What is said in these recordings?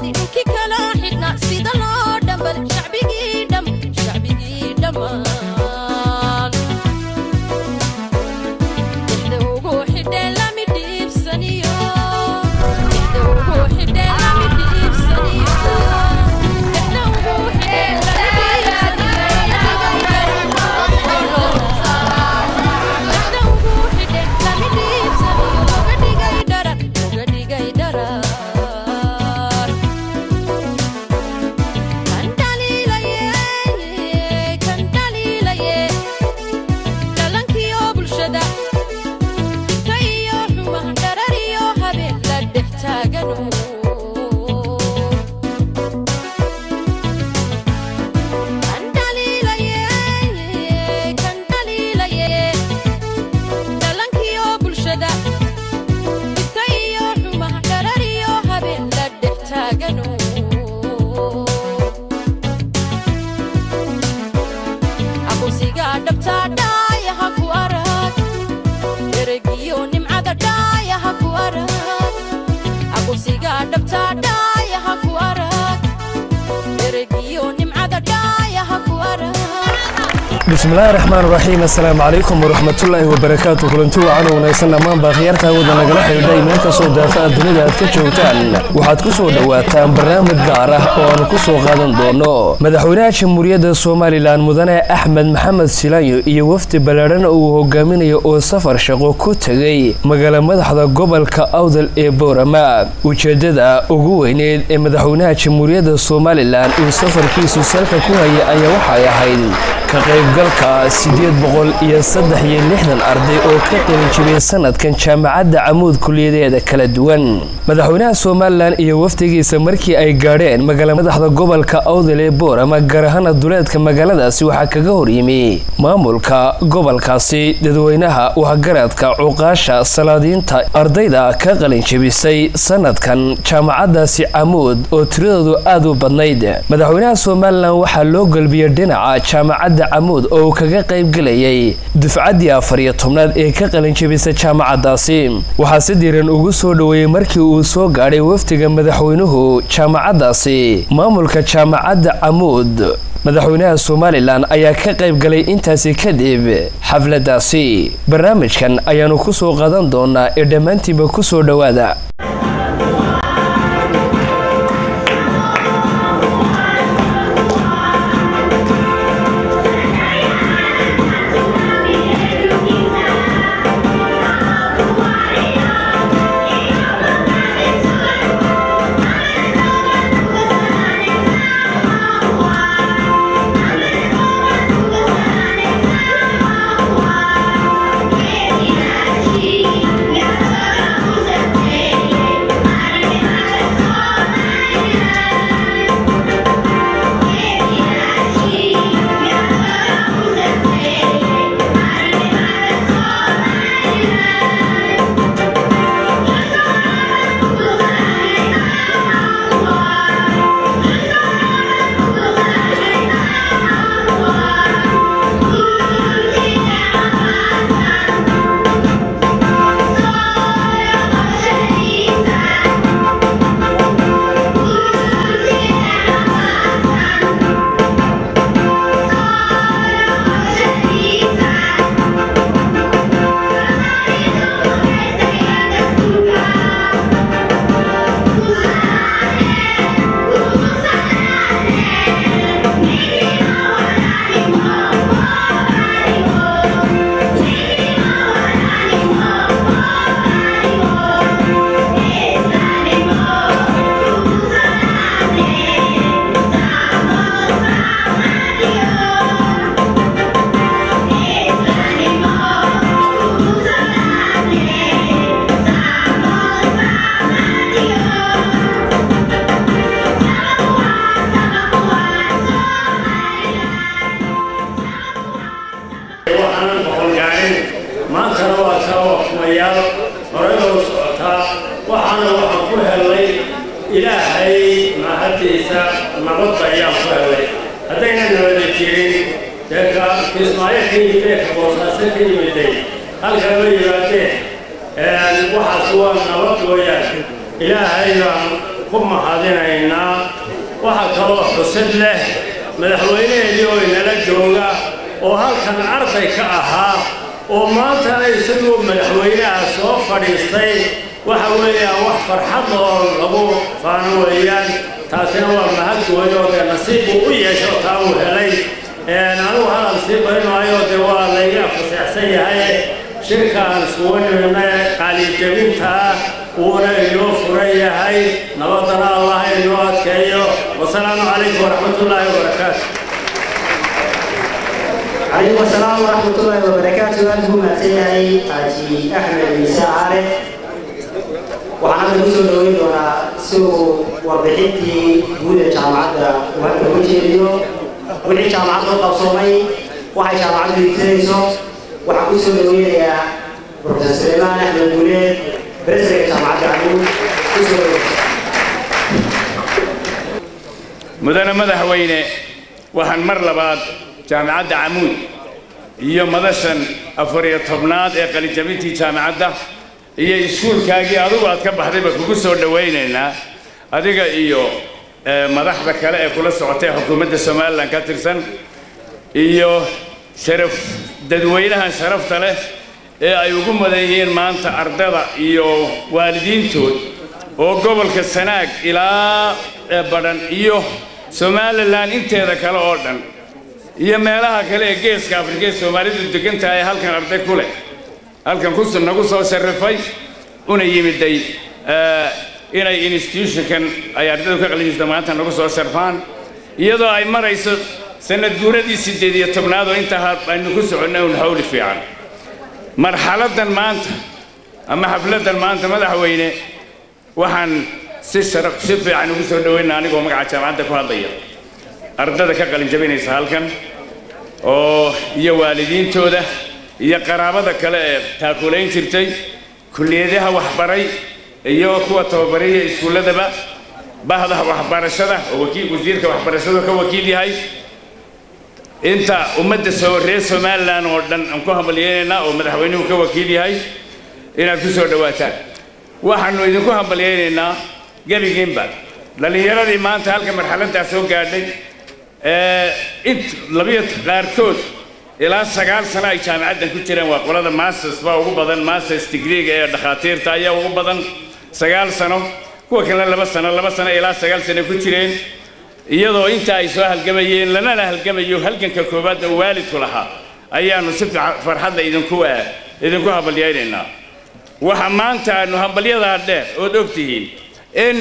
bismillahi raxmaan raxiim assalaamu calaykum waraxmatullaahi wabarakaatu kulanti wacan wanaagsan dhammaanba akhyaarta hawada nagala xidhiidhay meel kastoo daafa'a dunida aad ka joogtaan waxaad ku soo dhowaataan barnaamij gaar ah oo aanu ku soo qaadan doono madaxweynaha jamhuuriyadda somalilan mudane axmed maxamed silaanyo iyo wafdi ballaadhan uu hogaaminayo oo safar shaqo ku tegay magaala madaxda gobolka awdal ee boorama ujeeddada ugu weyneed ee madaxweynaha jamhuuriyadda somalilan uu safarkiisu salka ku haya ayaa waxay ahayd ka qaybgalka siddeed boqol iyo saddex iyo lixdan arday oo ka qalinjibiyay sanadkan jaamacadda camuud kuliyadeeda kala duwan madaxweynaha somalilan iyo wafdigiisa markii ay gaadheen magaala madaxda gobolka awdal ee boorama gaar ahaana duleedka magaaladaasi waxaa kaga horyimi maamulka gobolkaasi dadweynaha waxgaradka cuqaasha salaadiinta ardayda ka qalinjibisay sanadkan jaamacaddaasi camuud oo tiradoodu aad u badnayd madaxweynaha somalilan waxaa loo gelbiyey dhinaca jaamacadda camuud oo uu kaga qaybgelayay dufcaddii afar iyo tobnaad ee ka qalinjabisa jaamacaddaasi waxaa si diiran ugu soo dhoweeyey markii uu soo gaadhay wafdiga madaxweynuhu jaamacaddaasi maamulka jaamacadda camuud madaxweynaha somalilan ayaa ka qayb galay intaasi kadib xafladdaasi barnaamijkan ayaanu ku soo qaadan doonaa ee dhammaantiinba ku soo dhowaada ilaahay baan ku ku mahadinaynaa waxaa kaloo xusid leh madaxweynaheedii oo inala jooga oo halkan arday ka ahaa oo maantana isagoo madaxweynaha soo fadhiistay waxa weeyaan wax farxad oo lagu faano weeyaan taasina waa mahad gooy oo dee nasiib uu u yeesho taa uu helay anigu hadal sii baynaayo dee waa layga faseexsan yahay shirkaan iskugu nimidna qaalijabinta ah uuna inoo furan yahay nabadana allah inoo adkeeyo wasalaamu calaykum waraxmatullaahi wabarakaatu عليكم السلام ورحمة الله وبركاته أنتم أتيني حاجي أحمد بن سعارة وأنا بقول له إنه سو وبحثي جودة جامعة وهذا وجه اليوم وحي جامعة القصومي وحي جامعة الإنتريسو وحكو سو له يا بروفيسور سليمان أحمد بوليد برزق جامعة العلوم mudane madaxweyne waxaan mar labaad jaamicadda camuud iyo madashan afar iyo tobnaad ee qalijabintii jaamicadda iyo iskuulkaagii adugu aad ka baxdayba kugu soo dhowaynaynaa adiga iyo madaxda kale ee kula socotay xukuumadda somalilan ka tirsan iyo sharaf dadweynahan sharafta leh ee ay ugu mudan yihiin maanta ardada iyo waalidiintood oo gobolka sanaag ilaa badhan iyo somalilan inteeda kale oo dhan iyo meelaha kale ee geeska afrika ee soomaalidu degan tahay halkan arday ku leh halkan ku nagu soo sharifay una yimiday inay institutionkan ay ardaydu ka qalinjista maanta nagu soo sharfaan iyadoo ay marayso sanad guuradii siddeed iyo tobnaad oo intaa aynu ku soconnay un hawli fiican marxaladdan maanta ama xafladdan maanta madaxweyne waxaan si sharaf si fiican ugu soo dhaweynaa anigoo magaca jaamacadda ku hadlaya ardada ka qalin jabinaysa halkan oo iyo waalidiintooda iyo qaraabada kale ee taakulayn jirtay kulliyadaha waxbaray iyo kuwa tababaraya iskuulladaba bahda waxbarashada oo wakiil wasiirka waxbarashadu ka wakiil yahay inta ummadda soo reer somalilan oo dhan aan ku hambalyaynaynaa oo madaxweynuhu ka wakiil yahay inaad ku soo dhowaataan waxaannu idinku hambalyaynaynaa gebigiinba dhallinyaradii maanta halka marxaladdaa soo gaadhay int labiyo qaarkood ilaa sagaal sano ay jaamicaddan ku jireen waa qolada masters baa ugu badan masters degreega ee dhakhaatiirta ayaa ugu badan sagaal sano kuwa kale laba sano laba sano ilaa sagaal sano ku jireen iyadoo inta ay soo halgamayeen lanana halgamayo halganka koowaadda uu waalidku lahaa ayaannu si farxadda idinku idinku hambalyaynaynaa waxa maanta aanu hambalyadaa dheer ood og tihiin in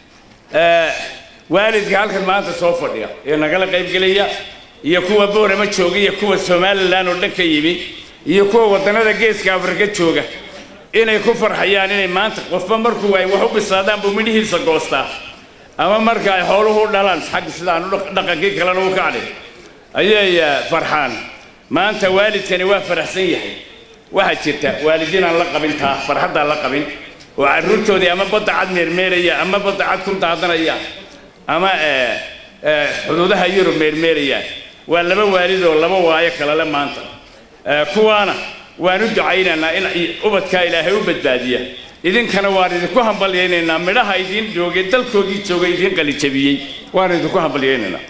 waalidka halkan maanta soo fadhiya ee nagala qaybgelaya iyo kuwa boorama jooga iyo kuwa somalilan oo dhan ka yimi iyo kuwa waddannada geeska afrika jooga inay ku farxayaan inay maanta qofba markuu ay wax u bislaadaan buu midhihiisa goostaa ama marka ay xooluhu dhalaan xagga sidaan dhaqankii kalena u kacday ayay farxaan maanta waalidkani waa faraxsan yahay waxaa jirta waalidiin aan la qabin taa farxaddaan la qabin oo carruurtoodii ama badda cad meermeeraya ama badda cad ku daadanaya ama xuduudaha yurub meermeeraya waa laba waalid oo laba waayo kalele maanta kuwaana waan u ducaynaynaa in ubadkaa ilaahay u badbaadiya idinkana waan idinku hambalyaynaynaa midhaha idiin joogay dalkoogii joogay idiin qalijabiyey waan idinku hambalyaynaynaa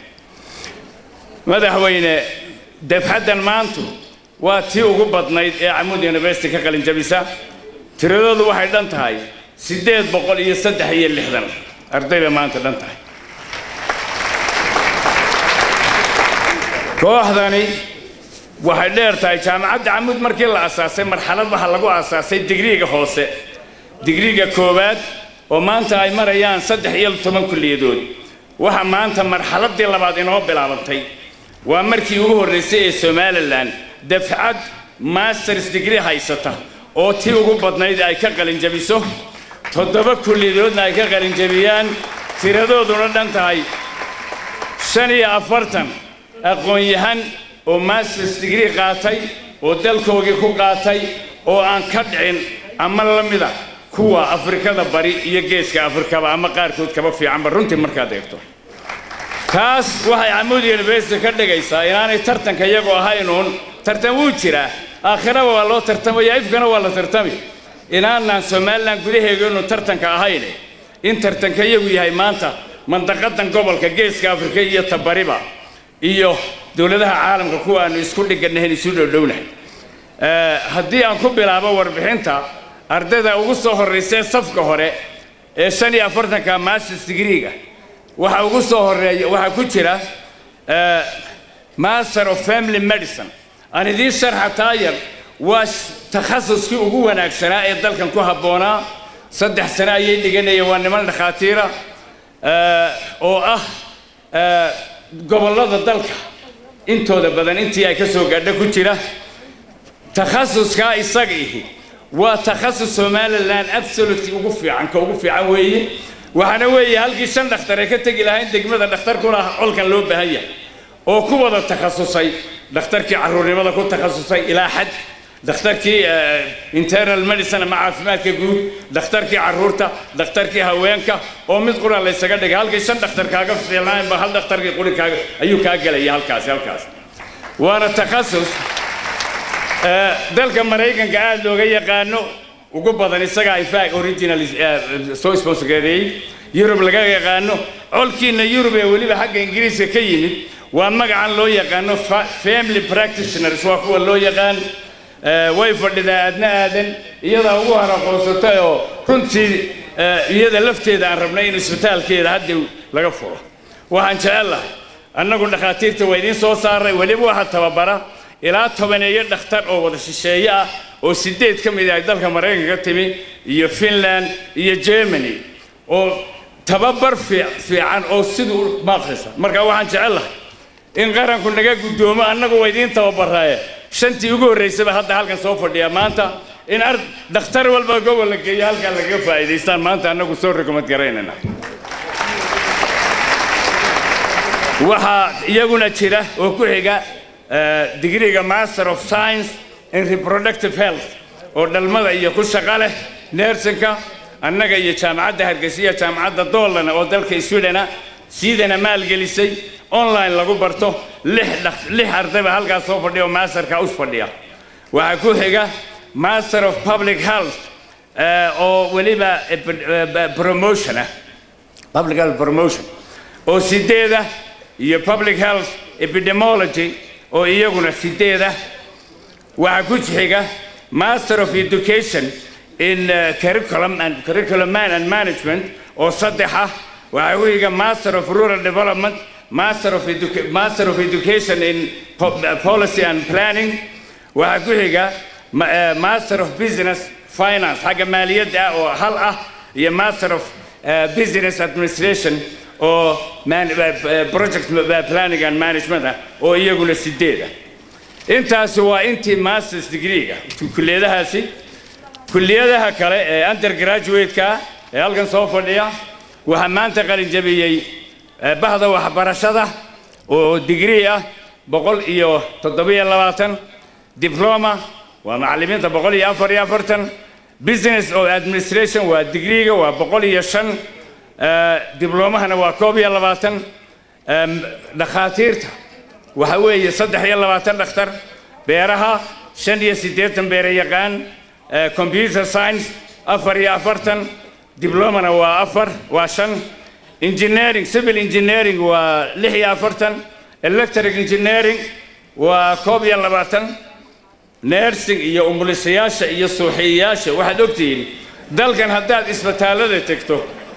madaxweyne dafxaddan maantu waa tii ugu badnayd ee camuud university ka qalinjabisa tiradoodu waxay dhan tahay siddeed boqol iyo saddex iyo lixdan arday bay maanta dhan tahay kooxdani waxay dheer tahay jaamacadda camuud markii la asaasay marxalad waxaa lagu asaasay digriiga hoose digriiga koowaad oo maanta ay marayaan saddex iyo toban kulliyadood waxa maanta marxaladdii labaad inoo bilaabantay waa markii ugu horraysay ee somalilan dafcad masters degree haysata oo tii ugu badnayd ay ka qalinjabiso toddoba kulliyadoodna ay ka qalinjabiyaan tiradooduna dhan tahay shan iyo afartan aqoon-yahan oo masters degree qaatay oo dalkoogii ku qaatay oo aan ka dhicin ama la mida kuwa afrikada bari iyo geeska afrikaba ama qaarkood kaba fiicanba runtii markaad eegto taas waxay camuud university ka dhigaysaa inaanay tartanka iyagoo ahaynuun tartan wuu jiraa aakhiraba waa loo tartamaya ifkana waa la tartami inaanaan somalilan gudaheega inu tartanka ahayne in tartanka iyagu yahay maanta mandaqadan gobolka geeska afrika iyo tabariba iyo dowladaha caalamka kuwa aanu isku dhiganahayn isu dhowdhownahay haddii aan ku bilaabo warbixinta ardayda ugu soo horraysay safka hore ee shan iyo afartanka masters degreega waxa ugu soo horeeya waxaa ku jira master of family medicine aan idiin sharxa taayar waa takhasuskii ugu wanaagsanaa ee dalkan ku habboonaa saddex sano ayay dhiganayeen waa niman dhakhaatiira oo ah gobollada dalka intooda badan intii ay ka soo gaadho ku jira takhasuskaa isaga ihi waa takhasus somalilan absolutely ugu fiican ka ugu fiican weeye waxaana weeye halkii shan dhakhtar ay ka tegi lahayn degmada dhakhtarkuna colkan loo baahan yahay oo ku wada takhasusay dhakhtarkii carruurnimada ku takhasusay ilaa xad dhakhtarkii internal medicine ama caafimaadka guud dhakhtarkii carruurta dhakhtarkii haweenka oo mid qura laysaga dhigay halkii shan dhakhtar kaaga fiilnaanba hal dhakhtarkii quri kaaga ayuu kaa gelaya halkaasi halkaas waana takhasus dalka maraykanka aada looga yaqaano ugu badan isagaa infact original soo sponsorgareeyey yurub laga yaqaano colkiina yurub ee weliba xagga ingiriiska ka yimid waa magacan loo yaqaano family practitioners waa kuwa loo yaqaan way fadhidaa aadna aadan iyadaa ugu haraqoonsatay oo runtii iyada lafteeda aan rabnay in isbitaalkeeda hadda laga furo waxaan jecellahay annagu dhakhaatiirta waa idiin soo saaray weliba waxaa tababara ilaa tobaneeyo dhakhtar oo wada shisheeye ah oo sideed ka mid ay dalka maraykanka ka timi iyo finland iyo germany oo tababar fiican oo siduu maaqrisa marka waxaan jecellahay in qaranku naga guddoomo annagu waa idiin tababaraaye shantii ugu horraysaba hadda halkan soo fadhiya maanta in ar dhakhtar walba gobol la geeyo halkan lagaga faa'iidaystaan maanta annagu soo rekomad garaynana waxaa iyaguna jira oo ku xiga digriga master of science in reproductive health oo dhalmada iyo ku shaqo leh neersinka annaga iyo jaamacadda hargeysa jaamacadda doolana oo dalka swidena siidana maalgelisay online lagu barto lix ardayba halkaas soo fadhiya oo masterka us fadhiya waxaa ku xiga master of public health oo weliba promotion ah public health promotion oo sideeda iyo public health epidemiology oo iyaguna sideeda waxaa ku xiga master of education in curriculum and curriculum man and management oo saddex ah waxaa ku xiga master of rural development master of, Educa master of education in po policy and planning waxaa ku xiga master of business finance xagga maaliyadda ah oo hal ah iyo master of uh, business administration oo project planning and management ah oo iyaguna sideed ah intaasi waa intii masters degreega kulliyadahaasi kulliyadaha kale ee undergraduate-ka ee halkan soo fadhiya waxaa maanta qalinjabiyey bahda waxbarashada oo degree ah boqol iyo toddobiyo labaatan diploma waa macallimiinta boqol iyo afar iyo afartan business of administration waa degreega waa boqol iyo shan diblomahana waa koob iyo labaatan dhakhaatiirta waxa weeye saddex iyo labaatan dhakhtar beeraha shan iyo siddeetan beere yaqaan computer science afar iyo afartan diblomana waa afar waa shan engineering civil engineering waa lix iyo afartan electric engineering waa koob iyo labaatan nursing iyo umulisayaasha iyo suuxiyayaasha waxaad ogtihiin dalkan haddaad isbitaallada tegto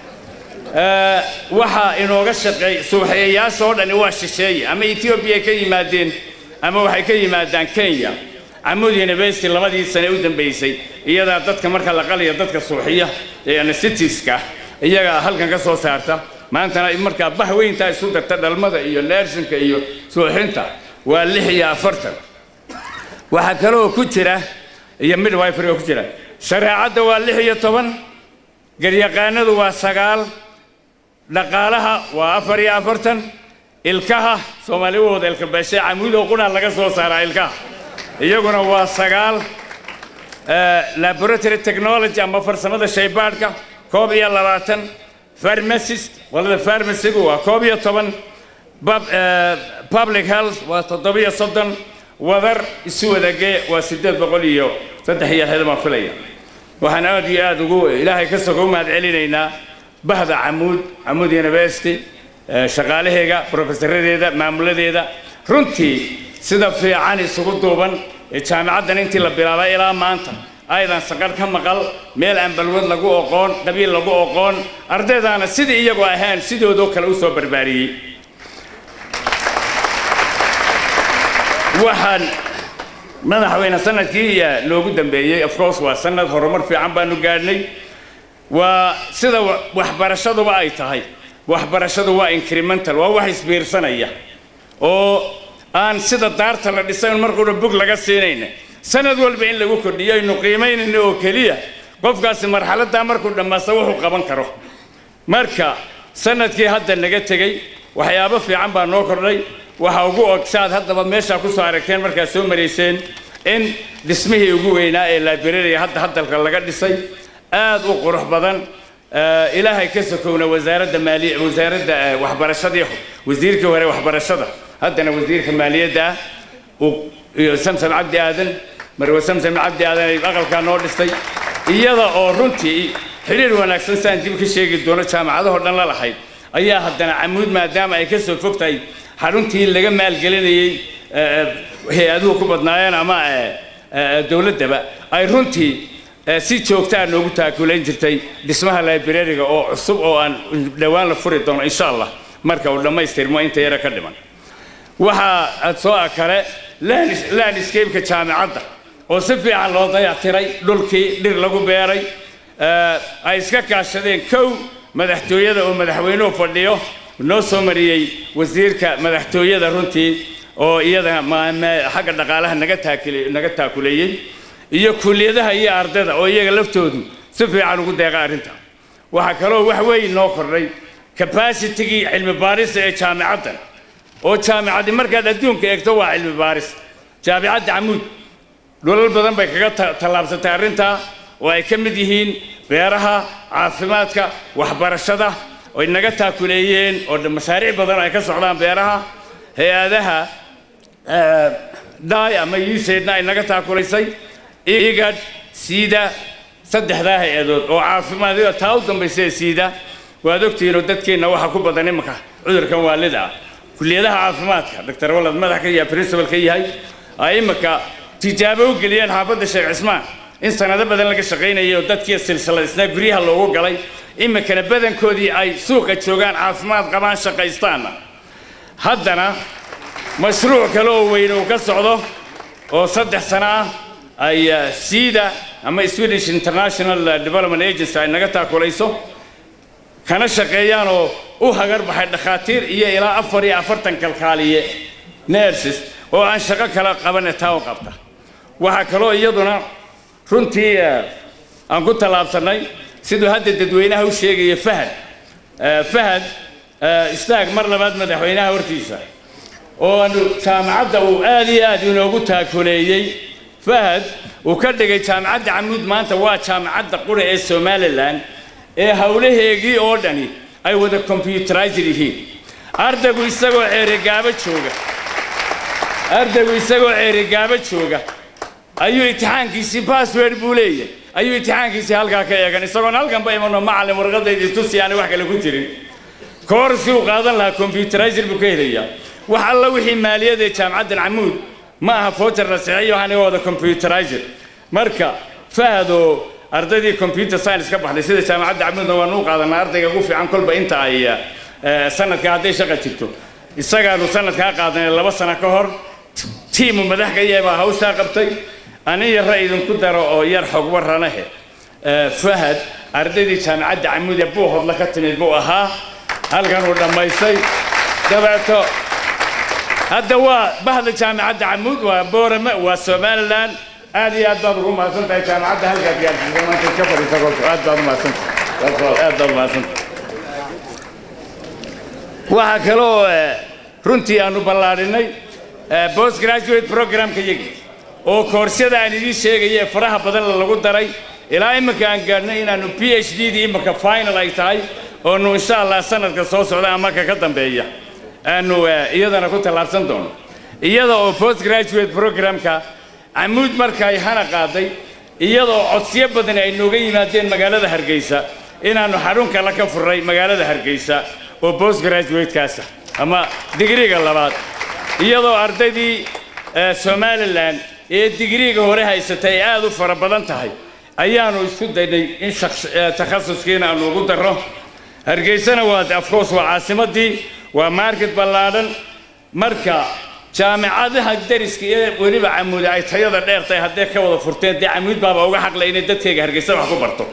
waxaa inooga shaqeey suuxiyayaasha oo dhani waa shisheeye ama ethiopia ka yimaadeen ama waxay ka yimaadaan kenya camud university labadii sane u dambaysay iyadaa dadka marka la qaliya dadka suuxiya ee anesthetiska iyagaa halkan ka soo saarta maantana markaa bah weyntaa isu darta dhalmada iyo neersinka iyo suuxinta waa lix iyo afartan waxaa kaloo ku jira iyo midwifery oo ku jira shareecadda waa lix iyo toban garyaqaanadu waa sagaal dhaqaalaha waa afar iyo afartan ilkaha soomaali wooda ilkabeeshe camuudoo qunaa laga soo saaraa ilkaha iyaguna waa sagaal laboratory technology ama farsamada shaybaadhka koob iyo labaatan pharmacist qolada pharmacigu waa koob iyo toban public health waa toddobiyo soddon wadar isu wadagee waa siddeed boqol iyo saddex iyo xidama filaya waxaan aad iyo aad ugu ilaahay ka soga u mahad celinaynaa bahda camuud camuud university shaqaalaheega brofesaradeeda maamuladeeda runtii sida fiican isugu duuban ee jaamicaddan intii la bilaabay ilaa maanta aydan saqar ka maqal meel aan balwad lagu oqoon qabiil lagu oqoon ardaydaana sidii iyagoo ahaan sidoodoo kale u soo barbaariyey waxaan madaxweyne sanadkii noogu dambeeyey of course waa sanad horumar fiican baanu gaadhnay waa sida waxbarashaduba ay tahay waxbarashadu waa incremental waa wax isbiirsanaya oo aan sida daarta la dhisayn markuuna bug laga siinayna sanad walba in lagu kordhiyo aynu qiimaynayno oo keliya qofkaasi marxaladdaa markuu dhammaasta wuxuu qaban karo marka sanadkii hadda naga tegey waxyaabo fiican baa noo kordhay waxa ugu og saad haddaba meeshaa ku soo aragteen markaad soo marayseen in dhismihii ugu weynaa ee librariga hadda hadalka laga dhisay aad u qurux badan ilaahay ka sokowna wasaaradda maaliya wasaaradda waxbarashadii wasiirkii hore waxbarashada haddana wasiirka maaliyadda ah iyo samsam cabdi aadan marwe samsam cabdi aadan ay aqalkaa noo dhistay iyada oo runtii xiriir wanaagsan saan dib ka sheegi doono jaamacadahoo dhan la lahayd ayaa haddana camuud maadaama ay ka soo fog tahay xaruntii laga maalgelinayey hay-aduhu ku badnaayeen ama dowladdaba ay runtii si joogtaa noogu taakulayn jirtay dhismaha librariga oo cusub oo aan dhowaan la furi doono insha allah marka uu dhammaystirmo inta yara ka dhiman waxaa aad soo kale landscapeka jaamicadda oo si fiican loo dayactiray dhulkii dhir lagu beeray ay iska kaashadeen kow madaxtooyada oo madaxweynuhu fadhiyo noo soo mariyey wasiirka madaxtooyada runtii oo iyada xagga dhaqaalaha naga taakil naga taakuleeyey iyo kulliyadaha iyo ardayda oo iyaga laftoodu si fiican ugu deeqa arrinta waxaa kaloo wax weyn noo kordhay capacitigii cilmi baarista ee jaamicaddan oo jaamicaddi markaad adduunka eegto waa cilmi baaris jaamicadda camuud dholal badan bay kaga tallaabsatay arrintaa oo ay ka mid yihiin beeraha caafimaadka waxbarashada oy naga taakuleeyeen oo mashaariic badan ay ka socdaan beeraha hay-adaha dhaay ama usaidna ay naga taakulaysay igad siida saddexdaa hay-adood oo caafimaadida taa u dambaysa ee siida waad ogtihiinoo dadkeenna waxaa ku badan imanka cudurkan waalida ah kulliyadaha caafimaadka doctor walad madax ka yahay principal ka yahay ay imanka tijaabo u geliyeen xaafadda sheekh cismaan in sanado badan laga shaqaynayay oo dadkii silsiladisnaa guryaha loogu galay iminkana badankoodii ay suuqa joogaan caafimaad qabaan shaqaystaanna haddana mashruuc kale oo weyn uu ka socdo oo saddex sano ah ay siida ama swedish international development agency ay naga taakulayso kana shaqeeyaan oo u hagar baxay dhakhaatiir iyo ilaa afar iyo afartan kalkaaliye nerses oo aan shaqo kala qabane taa u qabta waxaa kaloo iyaduna runtii aan ku tallaabsannay siduu hadda dadweynaha u sheegaya fahad fahad istaag mar labaad madaxweynaha hortiisa oo aanu jaamacadda uu aad iyo aad inoogu taakuleeyey fahad uu ka dhigay jaamacadda camuud maanta waa jaamacadda qura ee somalilan ee howlaheegii oo dhani ay wada combyuterized yihiin ardaygu isagoo ceerigaabo jooga ardaygu isagoo ceerigaabo jooga ayuu imtixaankiisii password buu leeyahay ayuu imtixaankiisii halkaa ka eegan isagoon halkanba imanoo macallin warqadaydii tusi aanay wax kale ku jirin koorskii uu qaadan lahaa combyuterizer buu ka helayaa wax alla wixii maaliyada ee jaamacaddan camuud ma aha footer la saxeeyo waxaana wada combyuterizer marka fahad oo ardaydii computer science ka baxday sida jaamacadda camuudna waanu u qaadanaa ardayga ugu fiican kolba inta ay sanadka hadday shaqa jirto isagaanu sanadkaa qaadanay laba sano ka hor tiimu madax ka yahay baa hawshaa qabtay ani yarra idinku daro oo yar xog warranahe fahad ardaydii jaamacadda camuud ee buuhodla ka timid buu ahaa halkan uu dhammaystay dabeeto hadda waa bahda jaamacadda camuud waa boorame waa somalilan aad iyo aad baad ugu mahadsan tahay jaamacadda halkaad gaarsiisay maanta ka fadhiisa kolka aad baad umahadsantahay aad baad umahadsantahay waxaa kaloo runtii aanu ballaadhinay post graduate programka yagi oo koorsyada aan idiin sheegaya ee faraha badan lagu daray ilaa iminka aan gaadhnay inaanu p h d dii iminka final ay tahay oonu insha allah sanadka soo socda ama ka ka dambeeya aanu iyadana ku tallaabsan doono iyada oo post graduate programka camuud marka ay hana qaaday iyadoo codsiyo badan ay nooga yimaadeen magaalada hargeysa inaannu xarun kale ka furray magaalada hargeysa oo post graduatekaasa ama digriga labaad iyadoo ardaydii somalilan ee digriiga hore haysatay ay aad u fara badan tahay ayaannu isku daynay in takhasuskiina aanu ugu darro hargeysana waa afcourse waa caasimaddii waa market ballaadhan marka jaamicadaha dariska iyo weliba camuudi ay tayada dheer tahay hadday ka wada furteen dee camuud baaba uga xaqlay inay dadkayga hargeysa wax ku barto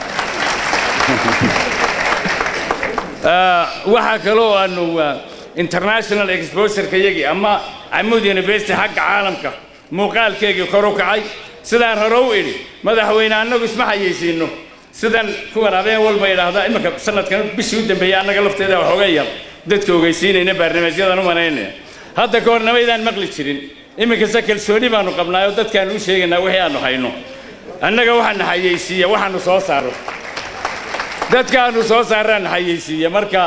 waxaa kaloo aanu international exposureka yagii ama camuud university xagga caalamka muuqaalkeygii kor u kacay sidaan hore u idhi madaxweyne annagu isma xayeysiino sidan kuwan habeen walba idhaahda iminka sanadkan bishii u dambeeyey annaga lafteeda waxooga yar dadka ogeysiinayna barnaamijyadan u manaynaya hadda ka hor namaydaan maqli jirin iminkase kalsooni baanu qabnaayoo dadkaanu u sheegaynaa wixii aanu hayno annaga waxaana xayeysiiya waxaanu soo saaro dadkaanu soo saaraana xayeysiiya marka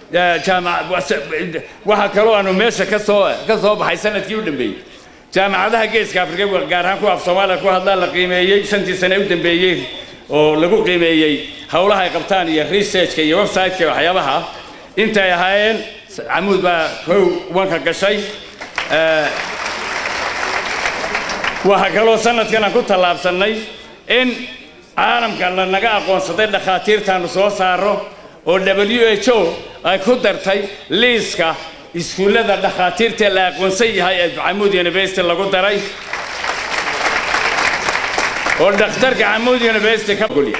waxaa kaloo aanu meesha ka soo ka soo baxay sanadkii u dambeeyey jaamacadaha geeska afrika gaar ahaan kuwa af soomaaliya ku hadlaa la qiimeeyey shantii sane u dambeeyey oo lagu qiimeeyey howlaha ay qabtaan iyo researchka iyo websiteka waxyaabaha intay ahaayeen camuud baa kow wanka gashay waxaa kaloo sanadkan aan ku tallaabsannay in caalamka lanaga aqoonsaday dhakhaatiirtaanu soo saaro oo w h o ay ku dartay liiska iskuullada dhakhaatiirta la aqoonsan yahay ee camuud university lagu daray oo dhakhtarka camuud university ka golya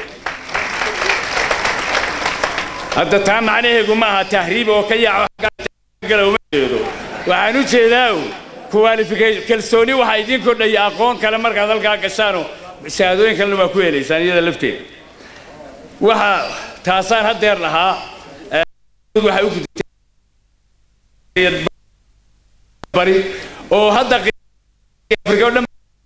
hadda taa macnaheegu ma aha tahriib oo ka yaaco uma jeedo waxaan u jeedaa qualification kalsooni waxaa idiin kordhaya aqoon kale markaad halkaa gashaanoo shahaadooyin kalena waa ku helaysaan iyada lafteeda waxa taasaan haddeer lahaa waxay u gudubtay bari oo hadda afrika oo dhan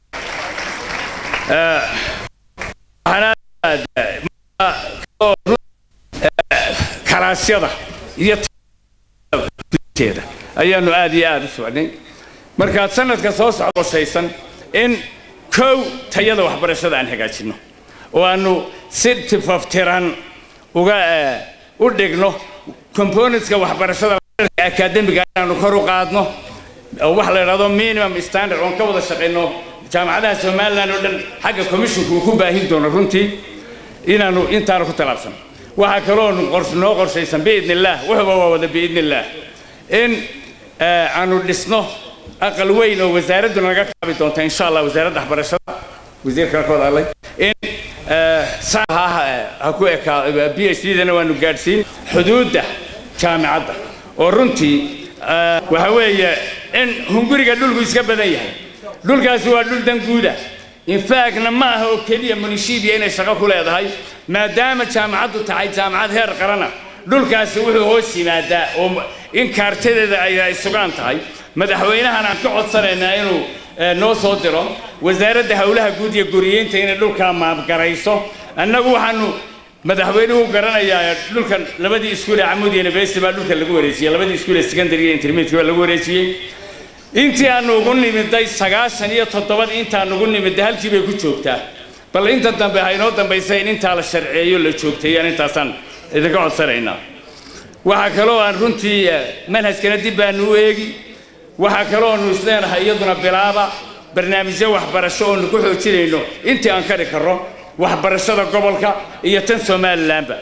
kalaasyada iyo teeda ayaanu aad iyo aad u socnay markaad sanadka soo socda qoshaysan in kow tayada waxbarashada aan hagaajinno oo aanu si tifaftiran uga u dhigno componentska waxbarashada akademiga inaanu kor u qaadno oo wax la idhahdo minimum standard oon ka wada shaqayno jaamacadaha somaliland oo dhan xagga commissionka uu ku baahin doono runtii inaanu intaanu ku tallaabsano waxaa kaloo noo qorshaysan biidni illaah wuxuba waa wada biidni illaah in aanu dhisno aqal weyn oo wasaaraddu naga kaabi doonta insha allah wasaaradda waxbarashada wasiirka ka wada hadlay in ha ku ekaa b h d dana waanu gaadhsiin xuduudda jaamicadda oo runtii waxa weeye in hunguriga dhulku iska badan yahay dhulkaasi waa dhul danguuda infactna ma aha oo keliya munishibiya inay shaqo ku leedahay maadaama jaamacaddu tahay jaamacad heer qarana dhulkaasi wuxuu hoos yimaadaa oo in kaartadeeda ay sugaan tahay madaxweynahan aan ka codsanaynaa inuu noo soo diro wasaaradda howlaha guud iyo guriyeynta inay dhulkaa maabgarayso annagu waxaanu madaxweynuhu garanayaa dhulkan labadii iskuul ee camud university baa dhulka lagu wareejiyey labadii iskuul ee secondary iyo intermediate baa lagu wareejiyey intii aanu ugu nimiday sagaashan iyo toddobadii intaan ugu nimiday halkii bay ku joogtaa bal inta dambe ha inoo dambaysa in intaa la sharceeyo la joogteeyaan intaasaan idinka codsanaynaa waxaa kaloo aan runtii manhajkana dib baanu u eegi waxaa kaloo aanu isleenahay iyaduna bilaaba barnaamijyo waxbarasho oonu ku xoojinayno intii aan kari karro waxbarashada gobolka iyo tan somalilanba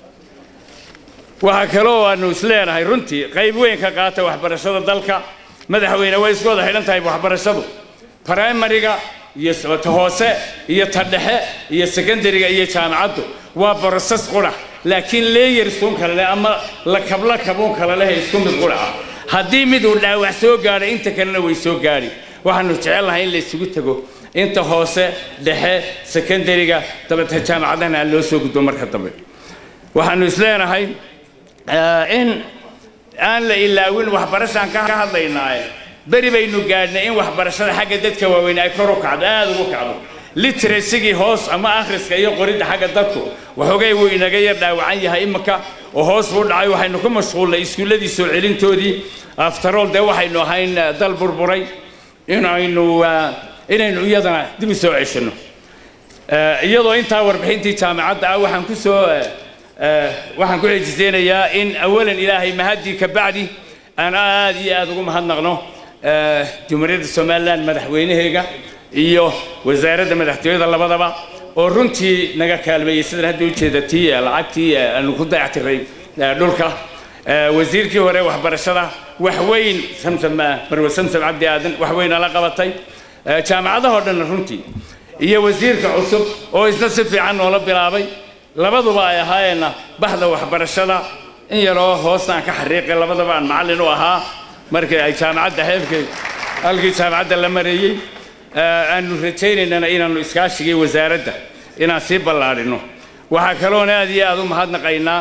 waxaa kaloo aanu isleenahay runtii qayb weyn ka qaata waxbarashada dalka madaxweyne way isku wada xidhan tahay waxbarashadu primariga iyo ta hoose iyo ta dhexe iyo secondariga iyo jaamacaddu waa broses qura laakiin leeyarsuun kale leh ama lakablakabuun kale leh isku mid qura ah haddii mid uu dhaawac soo gaadhay inta kalena way soo gaadhi waxaanu jecelnahay in la isugu tago inta hoose dhexe secondariga dabeeta jaamacadahana aan loo soo gudbo marka dambe waxaanu isleenahay in aan la ilaawin waxbarashaan ka hadlaynaaye beri baynu gaadhnay in waxbarashada xagga dadka waaweyn ay kor u kacdo aada ugu kacdo literasigii hoos ama akhriska iyo qoridda xagga dadku waxoogay wuu inaga yar dhaawacan yahay iminka oo hoos buu dhacay waxaynu ku mashquulnay iskuulladii soo celintoodii aftarool dee waxaynu ahayn dal burburay inaynu inaynu iyadana dib u soo ceshanno iyadoo intaa warbixintii jaamacadda ah waxaan ku soo waxaan ku xejiseynayaa in awalan ilaahay mahadii ka bacdi aan aad iyo aad ugu mahadnaqno jumhuuriyadda somalilan madaxweynaheega iyo wasaaradda madaxtooyada labadaba oo runtii naga kaalmeeyey sidan hadda ujeeda tii lacagtii aanu ku dayactiray dhulka wasiirkii hore waxbarashada wax weyn samsam marwe samsam cabdi aadan wax weyn ala qabatay jaamacadahoo dhanna runtii iyo wasiirka cusub oo isna si fiican noola bilaabay labaduba ay ahaayeenna baxda waxbarashada in yaroo hoosna aan ka xariiqay labadaba aan macallin u ahaa markii ay jaamacadda heerkay halkii jaamacadda la mareeyey aanu rajaynaynana inaannu iskaashigii wasaaradda inaan sii ballaadhino waxaa kaloon aad iyo aad u mahadnaqaynaa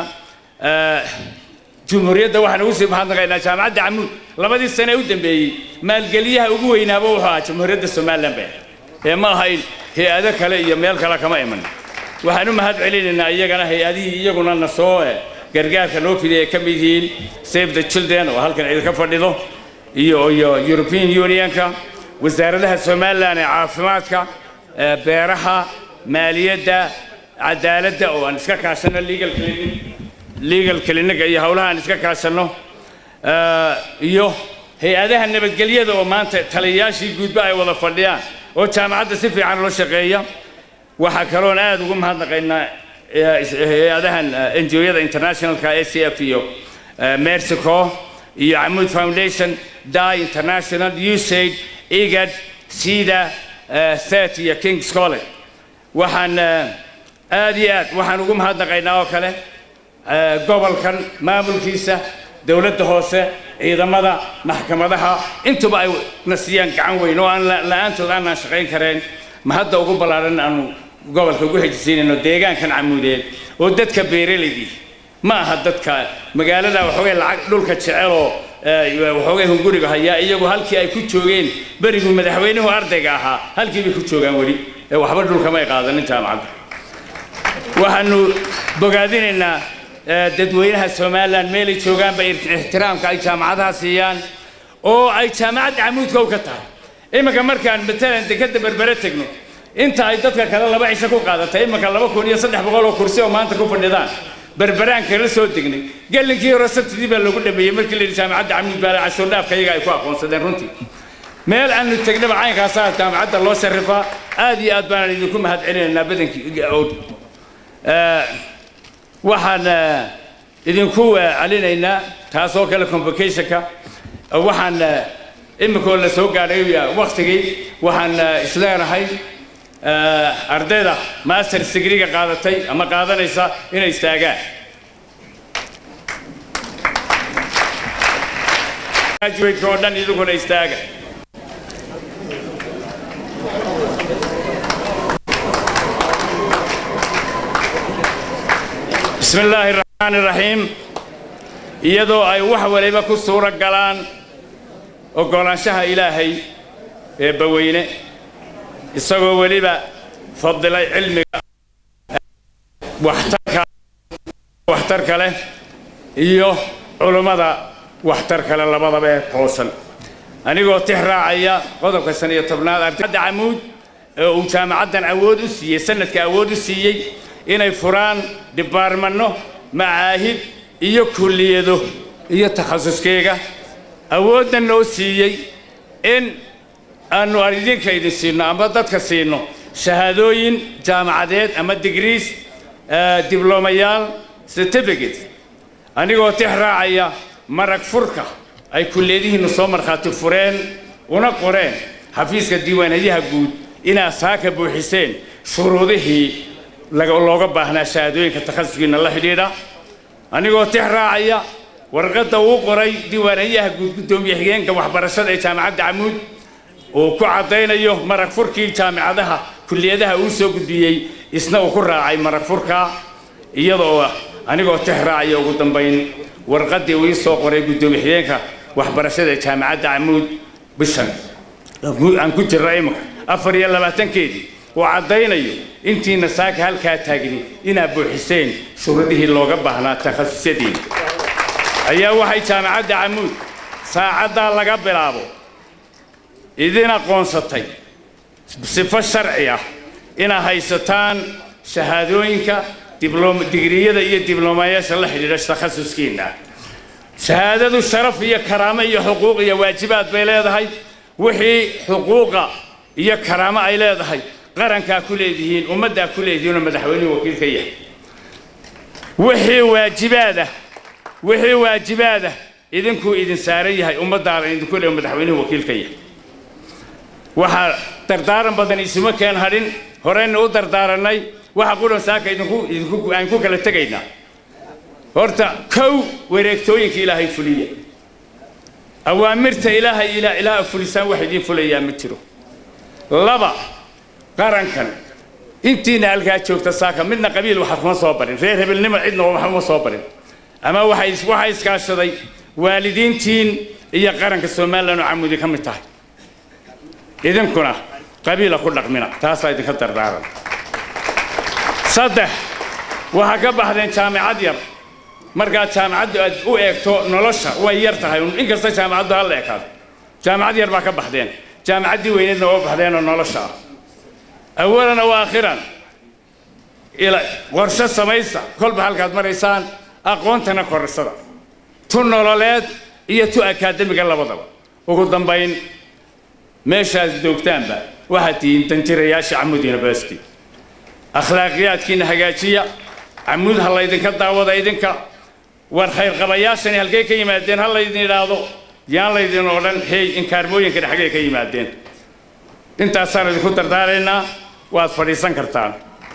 jumhuuriyadda waxaan ugu sii mahadnaqaynaa jaamacadda camuud labadii sane ee u dambeeyey maalgeliyaha ugu weynaaba wuxuu ahaa jumhuuriyadda somalilan bay ee ma ahayn hay-ado kale iyo meel kale kama iman waxaan u mahad celinaynaa iyagana hay-adihii iyaguna na soo gargaarka loo fidiyay ay ka mid yihiin save the children oo halkan idinka fadhido iyo iyo european unionka wasaaradaha somalilan ee caafimaadka beeraha maaliyadda cadaaladda oo aan iska kaashano legal clinic legal clinic iyo howlaha aan iska kaashano iyo hay-adaha nabadgelyada oo maanta taliyayaashii guudba ay wada fadhiyaan oo jaamacadda si fiican loo shaqeeya waxaa kaloon aad ugu mahadnaqaynaa hay-adahan ngo-yada internationalka a c f iyo mexico iyo camud foundation die international usaid igad sida set iyo kings college waxaan aad iyo aad waxaan ugu mahadnaqaynaa oo kale gobolkan maamulkiisa dowladda hoose ciidamada maxkamadaha intuba ay na siiyaan gacan weyn oo aan la-aantood aanaan shaqayn kareen ma hadda ugu ballaadhan aanu gobolka ugu hejisiinayno deegaankan camuudeed oo dadka beeralaydii ma aha dadka magaalada waxoogay lacag dhulka jeceloo waxoogay hunguriga hayaa iyagu halkii ay ku joogeen berigu madaxweynuhu ardayga ahaa halkii bay ku joogaan weli ee waxba dhulka may qaadanin jaamacadda waxaanu bogaadinaynaa dadweynaha somalilan meelay joogaanba ixtiraamka ay jaamacadaha siiyaan oo ay jaamacadda camuudka u ka tahay iminka markaan matalan dekadda berbere tegno inta ay dadka kale laba cisho ku qaadatay iminka laba kun iyo saddex boqol oo kursi oo maanta ku fadhidaan berberaan kala soo degnay gallinkii hore sabtidii baa loogu dhameeyey markii la yidhi jaamacadda camuud baa cashuur dhaafka iyaga ay ku aqoonsadeen runtii meel aanu tegnaba caynkaasaa jaamacadda loo sharifaa aad iyo aad baanaan idinku mahad celinaynaa badankii waxaan idinku celinaynaa taasoo kale convocationka waxaan iminkoo la soo gaadhay waktigii waxaan isleenahay ardayda master digriga qaadatay ama qaadanaysa inay istaagaan graduate oo dhan idinkuna istaaga bismi illaahi raxmaani raxiim iyadoo ay wax waliba ku suuro galaan oggolaanshaha ilaahay ee baweyne isagoo weliba fadilay cilmiga waxtarka waxtarka leh iyo culummada waxtarka leh labadaba ee toosan anigoo tix raacaya qodobka shan iyo tobnaad ardayda camuud ee uu jaamacaddan awood u siiyey sanadka awood u siiyey inay furaan dhibaarmanno macaahid iyo kulliyado iyo takhasuskeega awoodna noo siiyey in aanu idinka idin siino ama dadka siino shahaadooyin jaamacadeed ama digrees diblomayaal certificate anigoo tix raacaya marag furka ay kulliyadihiinnu soo markhaati fureen una qoreen xafiiska diiwaanadyaha guud inaad saaka buuxiseen shuruudihii looga baahnaa shahaadooyinka takhasuskiina la xidhiidha anigoo tix raacaya warqadda uu qoray diiwaanadyaha guud guddoomiye xigeenka waxbarashada ee jaamacadda camuud uu ku caddaynayo marag furkii jaamicadaha kulliyadaha uu soo gudbiyey isna uu ku raacay marag furka iyadoo anigoo tix raacaya ugu dambayn warqaddii uu ii soo qoray guddoomiye xigeenka waxbarashada ee jaamacadda camuud bishan aan ku jirra iminka afar iyo labaatankeedii uu caddaynayo intiina saaka halkaa taagni inaad buuxiseen shuruudihii looga baahnaa takhasusyadiina ayaa waxay jaamacadda camuud saacaddaa laga bilaabo idin aqoonsatay sifo sharci ah inaad haysataan shahaadooyinka digriyada iyo diblomayaasha la xidhiidha takhasuskiina shahaadadu sharaf iyo karaamo iyo xuquuq iyo waajibaad bay leedahay wixii xuquuqa iyo karaamo ay leedahay qarankaa ku leedihiin ummaddaa ku leedihiinoo madaxweynuhu wakiil ka yahay wixii waajibaadah wixii waajibaadah idinkuu idin saaran yahay ummaddaada idinku le madaxweynuhu wakiil ka yahay waxaa dardaaran badan isuma keen hadhin horeyna u dardaaranay waxa qudhan saaka idinku idinku aan ku kala tegaynaa horta kow wareegtooyinka ilaahay fuliya awaamirta ilaahay ilaa ilaa fulisaan wax idiin fulayaa ma jiro laba qarankan intiina halkaa joogta saaka midna qabiil waxa kuma soo barin reer hebelnimo cidna waxa uma soo barin ama waxay waxaa iskaashaday waalidiintiin iyo qaranka somalilan oo camudi ka mid tahay idinkuna qabiila ku dhaqmina taasaa idinka dardaaran saddex waxaa ka baxdeen jaamicad yar markaad jaamicaddu aad u eegto nolosha way yar tahay inkasta jaamicaddu hala ekaado jaamicad yar baa ka baxdeen jaamicaddii weyneedna waa baxdeenoo nolosha ah awalan wa aakhiran qorshe samaysta kolba halkaad maraysaan aqoontana korsada tu nololeed iyo tu akaademiga labadaba ugu dambayn meeshaad joogtaanba waxaad tihiin danjirayaasha camud university akhlaaqiyaadkiina hagaajiya camud ha laydinka daawada idinka war khayrqabayaashani halkay ka yimaadeen ha laydin idhaahdo yaan laydin odhan hey inkaarmooyinkana xaggay ka yimaadeen intaasaan idinku dardaaraynaa waad fadhiisan kartaan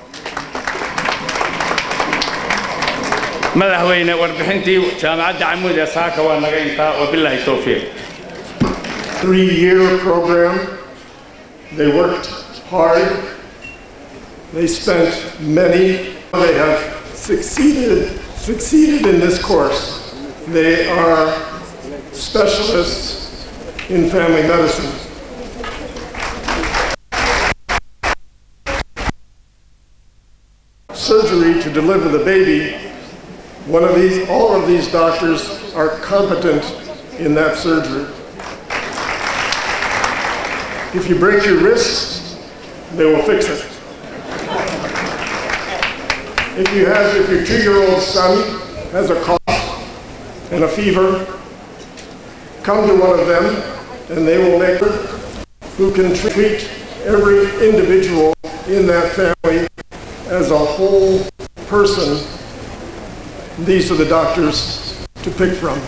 madaxweyne warbixintii jaamacadda camuud ee saaka waa naga intaa wabilaahi towfiiq three-year program. They worked hard. They spent many. They have succeeded succeeded in this course. They are specialists in family medicine. Surgery to deliver the baby. One of these, all of these doctors are competent in that surgery. If you break your wrist, they will fix it. If you have, if your two-year-old son has a cough and a fever, come to one of them and they will make who can treat every individual in that family as a whole person. These are the doctors to pick from.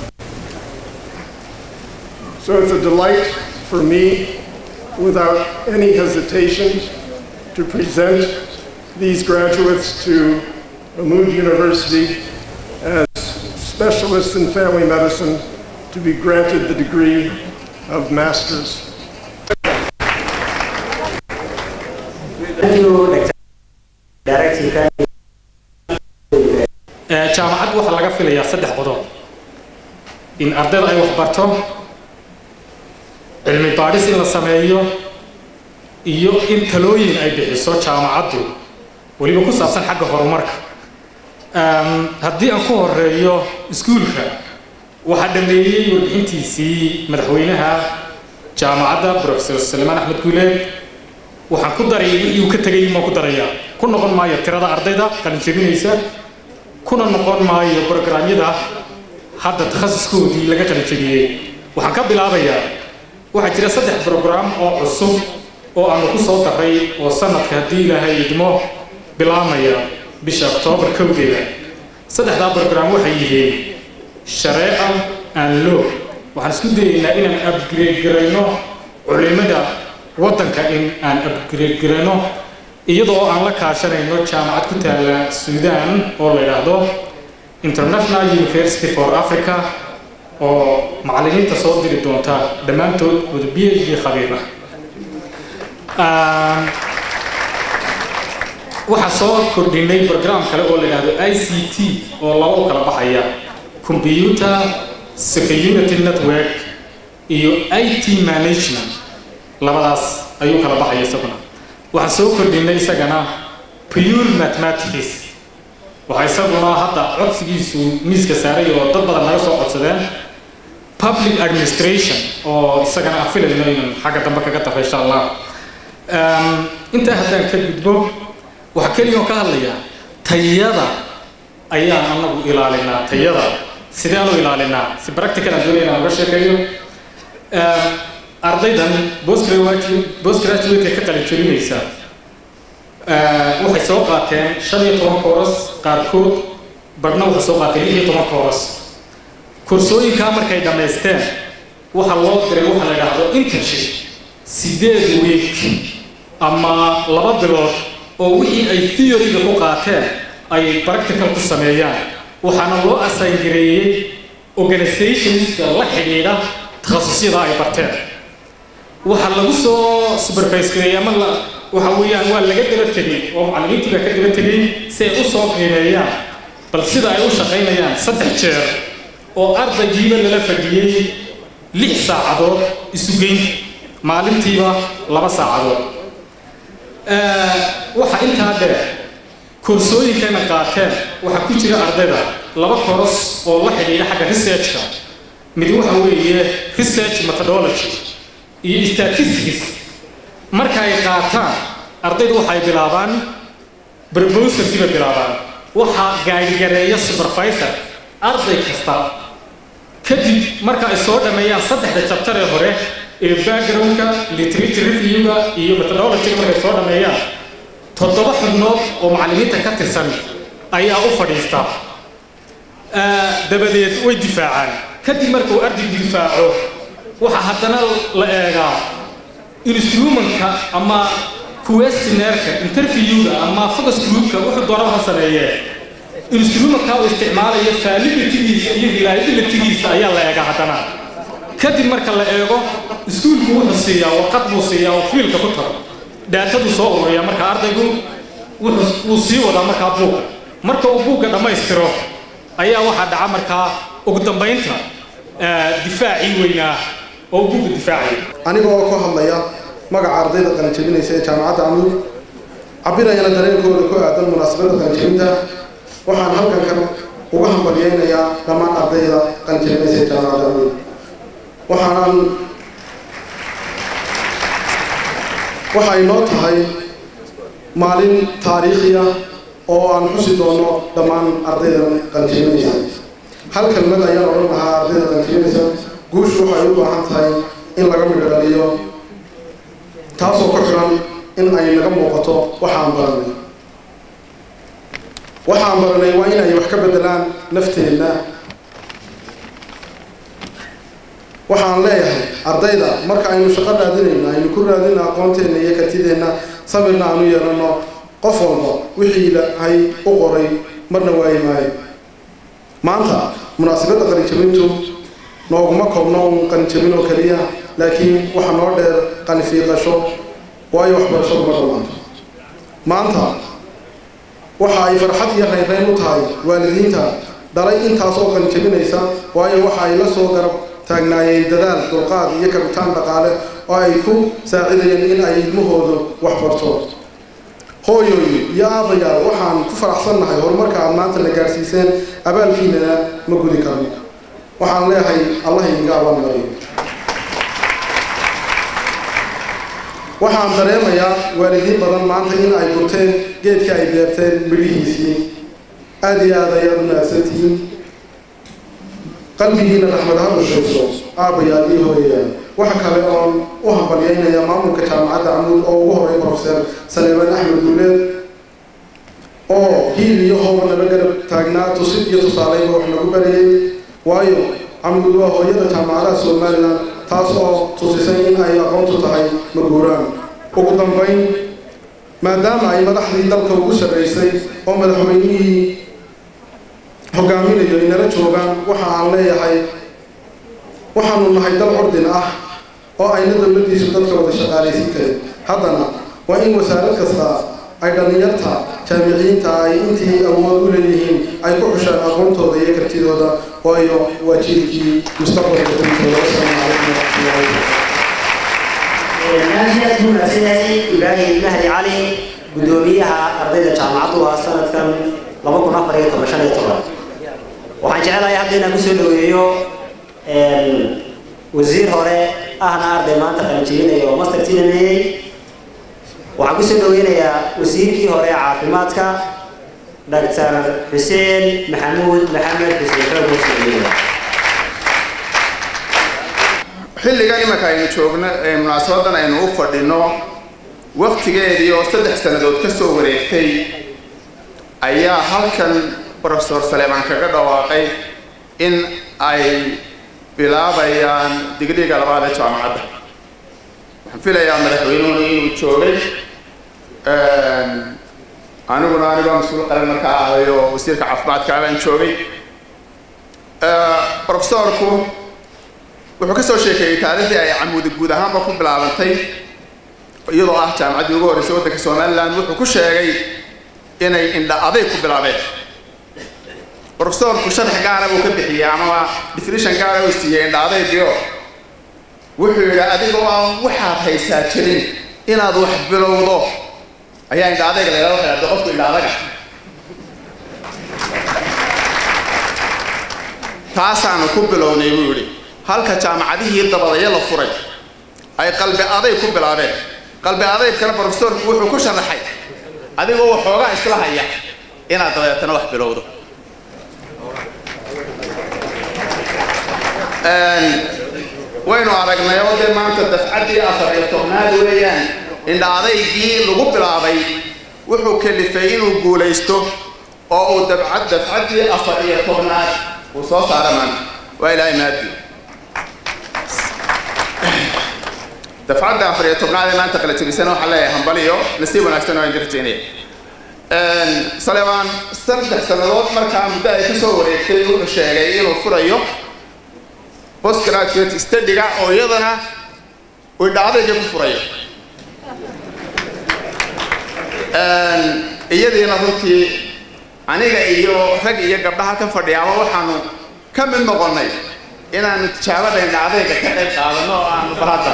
So it's a delight for me without any hesitation to present these graduates to Amud University as specialists in family medicine to be granted the degree of master's. Thank you, Dr. Director. jaamacad waxaa laga filayaa saddex qodob in ardayda ay wax barto cilmi baadhis in la sameeyo iyo in talooyin ay bixiso jaamacaddu weliba ku saabsan xagga horumarka haddii aan ku horeeyo iskuulka waxaa dhameeyey warbixintiisii madaxweynaha jaamacadda profesor salemaan axmed guuleed waxaan ku daray wixii uu ka tegay maan ku darayaa ku noqon maayo tirada ardayda qalinjabinaysa kuna noqon maayo brograamyada hadda takhasuskoodii laga qalinjabiyey waxaan ka bilaabayaa waxaa jira saddex brograam oo cusub oo aanu ku soo daray oo sanadka haddii ilaahay idmo bilaamaya bisha oktoobar kowdeeda saddexdaa brograam waxay yihiin shareeca aan loo waxaan isku dayaynaa inaan upgrade garayno culimada waddanka in aan upgrade garayno iyadoo aan la kaashanayno jaamacad ku taala suudaan oo la yidhaahdo international university for africa oo macallimiinta soo diri doonta dhammaantood wada b h d khabiir ah waxaa soo kordhinay program kale oo la yidhaahdo i c t oo laba u kala baxaya computer security network iyo i t management labadaas ayuu kala baxaya isaguna waxaan soo kordhinay isagana pure mathematics waxaa isaguna hadda codsigiisu miiska saaray oo dad badan naga soo codsadeen public administration oo isagana aan filayno inaan xagga dambe kaga daro insha allah intaa haddaan ka gudbo waxaa keliya oo ka hadlayaa tayada ayaan anagu ilaalinaa tayada sideen u ilaalinaa si practical aan doonaya inaan uga sheekeeyo ardaydan postgraduate ka qalin jebinaysa waxay soo qaateen shan iyo toban kooras qaarkood badhna waxay soo qaateen lix iyo toban kooras koorsooyinkaa markay dhammaysteen waxaa loo diray waxa la idhaahdo internship sideed week ama laba bilood oo wixii ay theoryga ku qaateen ay practical ku sameeyaan waxaana loo asaangareeyey organizationska la xidhiidha takhasusyada ay barteen waxaa lagu soo supervise gareeyay ama la waxa weeyaan waa laga daba tegey oo macallimiintii baa ka daba tegey si ay u soo qiimeeyaan bal sida ay u shaqaynayaan saddex jeer oo ardaygiiba lala fadhiyey lix saacadood isu geyn maalintiiba laba saacadood waxaa intaa dheer koorsooyinkayna qaateen waxaa ku jira ardayda laba koros oo la xidhiidha xagga researchka mid waxa weeye research methodology iyo statistics marka ay qaataan ardaydu waxay bilaabaan proposalkiiba bilaabaan waxaa gaadhigareeya supervisor arday kasta kadib marka ay soo dhammeeyaan saddexda chapter ee hore ee backgroundka literature reviewga iyo methodologyga markay soo dhammeeyaan toddoba xubnood oo macallimiinta ka tirsan ayaa u fadhiista dabadeed way difaacaan kadib markuu ardaygu difaaco waxaa haddana la eegaa instrumentka ama questionnaireka interviewga ama focus groupka wuxuu doonaba ha sameeyee instrumentka uu isticmaalayo validitigiisa iyo reliabilitygiisa ayaa la eegaa haddana kadib marka la eego iskuulku wuxuu siiyaa warqad buu siiyaa oo fiilka ku tago daataduu soo ururiyaa marka ardaygu wuxuu wuu sii wadaa markaa buugga marka uu buugga dhammaystiro ayaa waxaa dhaca markaa ugu dambaynta difaacii weynaa oo buugga difaacaya aniga oo ka hadlaya magaca ardayda qalinjebinaysa ee jaamacadda amud cabirayana dareenkooda ku aadan munaasabadda qalinjebinta waxaan halkan kan uga hambalyeynayaa dhammaan ardayda qalinjebinaysa ee jaamacadda amud waxaanan waxa inoo tahay maalin taariikhi ah oo aan xusi doono dhammaan ardayda qalinjebinaysa hal kelmad ayaan odhan lahaa ardayda qalinjebinaysa guushu waxay u baahan tahay in laga midho dhaliyo taasoo ku xiran in ay naga muuqato waxaan baranay waxaan baranay waa inay wax ka bedelaan nafteenna waxaan leeyahay ardayda marka aynu shaqo raadinayno aynu ku raadina aqoonteenna iyo kartideenna sabirna aanu yeelano qof walba wixii ilaahay u qoray marna waayi maayo maanta munaasabadda qalinjabintu nooguma koobno un qalinjabin oo keliya laakiin waxa noo dheer qanifiiqasho waayo waxbarashadu ma dhammaanto maanta waxa ay farxad iyo raynrayn u tahay waalidiinta dhalay intaas oo qalinjabinaysa waayo waxa ay la soo garab taagnaayeen dadaal dulqaad iyo kabitaan dhaqaale oo ay ku saacidayeen in ay ilmahoodu wax barto hooyooyi iyo aabayaal waxaan ku faraxsannahay horumarka aad maanta na gaadhsiiseen abaalkiinana ma gudi karno waxaan leeyahay allah idiga abaalmariyo waxaan dareemayaa waalidiin badan maanta in ay gurteen geedkii ay beerteen midhihiisii aada iyo aad ayaad u mahadsantihiin qalbigiina raxmad ha bushayso aabayaal iyo hooyayaal waxa kale oon u hambalyaynaya maamulka jaamacadda camuud oo ugu horay profeser saleeman axmed duuleed oo hiil iyo hooba nala garab taagnaa tusid iyo tusaaleyba wax nagu barayay waayo camuud waa hooyada jaamacadaha somalilan taas oo tusisay in ay aqoontu tahay maguuraan ugu dambayn maadaama ay madaxdii dalka ugu sarraysay oo madaxweynihii hogaaminayo inala joogaan waxa aan leeyahay waxaanu nahay dal curdin ah oo ayna dowladdiisu dadka wada shaqaalaysiin karin haddana waa in wasaarad kasta ay dhallinyarta jaamiciyiinta ay intii awood u leeyihiin ay ku xushaan aqoontooda iyo kartidooda waayo waa jiilkii mustaqbalka dintooda wasalaamu calaykum waraxmatullahi aad buu mahadsan yahay ibraahim mahdi cali guddoomiyaha ardayda jaamacaddu ah sanadkan laba kun afar iyo toban shan iyo toban waxaan jecelahay hadda inaan kusoo dhaweeyo wasiir hore ahna arday maanta qalinjebinaya oo master tinameeyey waxaan kusoo dhaweynayaa wasiirkii hore ee caafimaadka dr xuseen maxamuud maxamed xuseen xoogosaiya xilligan imanka aynu joogno ee munaasabadan aynu u fadhino waktigeedii oo saddex sannadood ka soo wareegtay ayaa halkan profesor saleemaan kaga dhawaaqay in ay bilaabayaan digriga labaad ee jaamacadda waxaan filayaa madaxweynuhuna inuu joogay aniguna anigoo mas-uul qaran markaa ahay oo wasiirka caafimaadka baan joogay profesorku wuxuu ka soo sheekeeyey taariikhdii ay camuudi guud ahaanba ku bilaabantay iyadoo ah jaamacaddii ugu horreysay waddanka somalilan wuxuu ku sheegay inay indha aday ku bilaabeen profesorku sharax gaara buu ka bixiyey amaba definition gaara uu siiyey indha adaygiio wuxuu yidhi adigoo aan waxaad haysaa jirin inaad wax bilowdo ayaa indha adayga laylala qeybday qofku indha adaga taasaanu ku bilownay buu yidhi halka jaamacadihii dabadaya la furay ay qalbi aday ku bilaabeen qalbi adaydkana profesorku wuxuu ku sharaxay adigoo waxoogaa isla haya inaad dabeetana wax bilowdo waynu aragnay oo dee maanta dafcaddii afar iyo tobnaad weeyaan indha adaygii lagu bilaabay wuxuu kalifay inuu guulaysto oo uu dabcad dafcaddii afar iyo tobnaad uu soo saara maanta waa ilaahay maadi dafcadda afar iyo tobnaad ee maanta kala jebisana waxaan leeyahay hambaliyo nasiib wanaagsan oo aan rajaynaya salebaan saddex sannadood markaa muddo ay ka soo wareegtay wuxuu sheegay inuu furayo postgraduate studyga oo iyadana uu dhacdayga ku furayo iyadiina runtii aniga iyo rag iyo gabdhaha ka fadhiyaaba waxaanu ka mid noqonnay inaanu tijaabada indhacdayga ka qayb qaadano oo aanu barata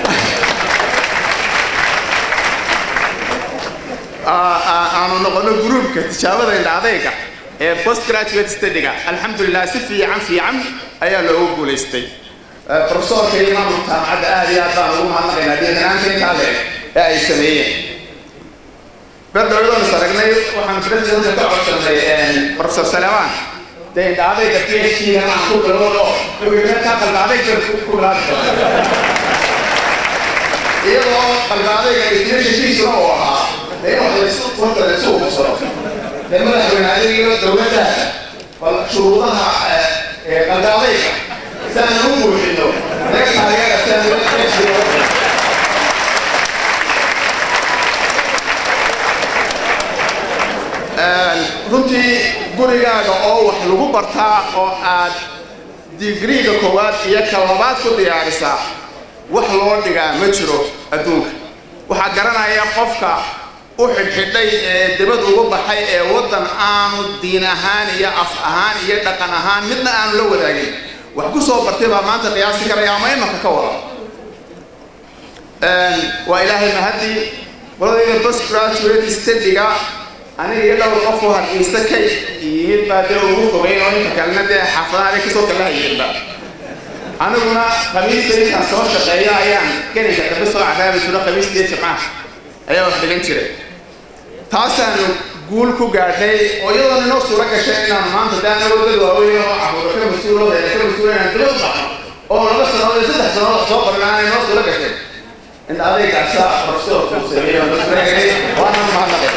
aanu noqono gruupka tijaabada indhacdayga ee postgraduate studyga alxamdulilah si fiican fiican ayaa loogu guulaystay profesorka iyo maamulka jaamacadda aad iyo aad baan ugu mahadnaqaynaa dhiiranaanta intaa leeg ee ay sameeyeen berdhowdoon is aragnay waxaan presidentka ka codsanay profesor salemaan dee indhaadayga p h d aan ku bilowdo ka qalbaadayga ku bilaabi iyadoo qalbaadayga definitionkiisuna uu ahaa dee in wax laysu wanta laysu ubsado dee madaxweyne adiga dowladda bal shuruudaha qalbaadayga si aan u buuxino naga taageera si aan uga qeybsiyo runtii gurigaaga oo wax lagu bartaa oo aad digriiga koowaad iyo ka labaad ku diyaarisaa wax loo dhigaa ma jiro adduunka waxaa garanaya qofka u xidhxidhay ee dibad ugu baxay ee waddan aanu diin ahaan iyo af ahaan iyo dhaqan ahaan midna aanu la wadaagin wax ku soo bartay baa maanta qiyaasi karaya ama imanka ka wada waa ilaahay mahadii qoladayda postgraduate studyga aniga iyo dhowr qof oo hargeysa ka yimid baa dee ugu fogeyn oo inta kalena dee xaafadaha ay kasoo kala hayeenba aniguna khamiista intaan soo shaqeeyo ayaan gelinka dambe soo caraabi jiro khamiista iyo jimcaha ayaa wax dhigan jiray taasaanu guul ku gaadhnay oo iyadoona inoo suura gashay inaanu maanta dee anagoo dad waaweyn oo caruura ka mas-uul oo reera ka mas-uul inaan dibad u baxno oo laba sannadood iyo saddex sannadood soo qorin aanay inoo suura gashay in adaygaasa profesorku sameeyey oo nasureegay waana mahadnaqay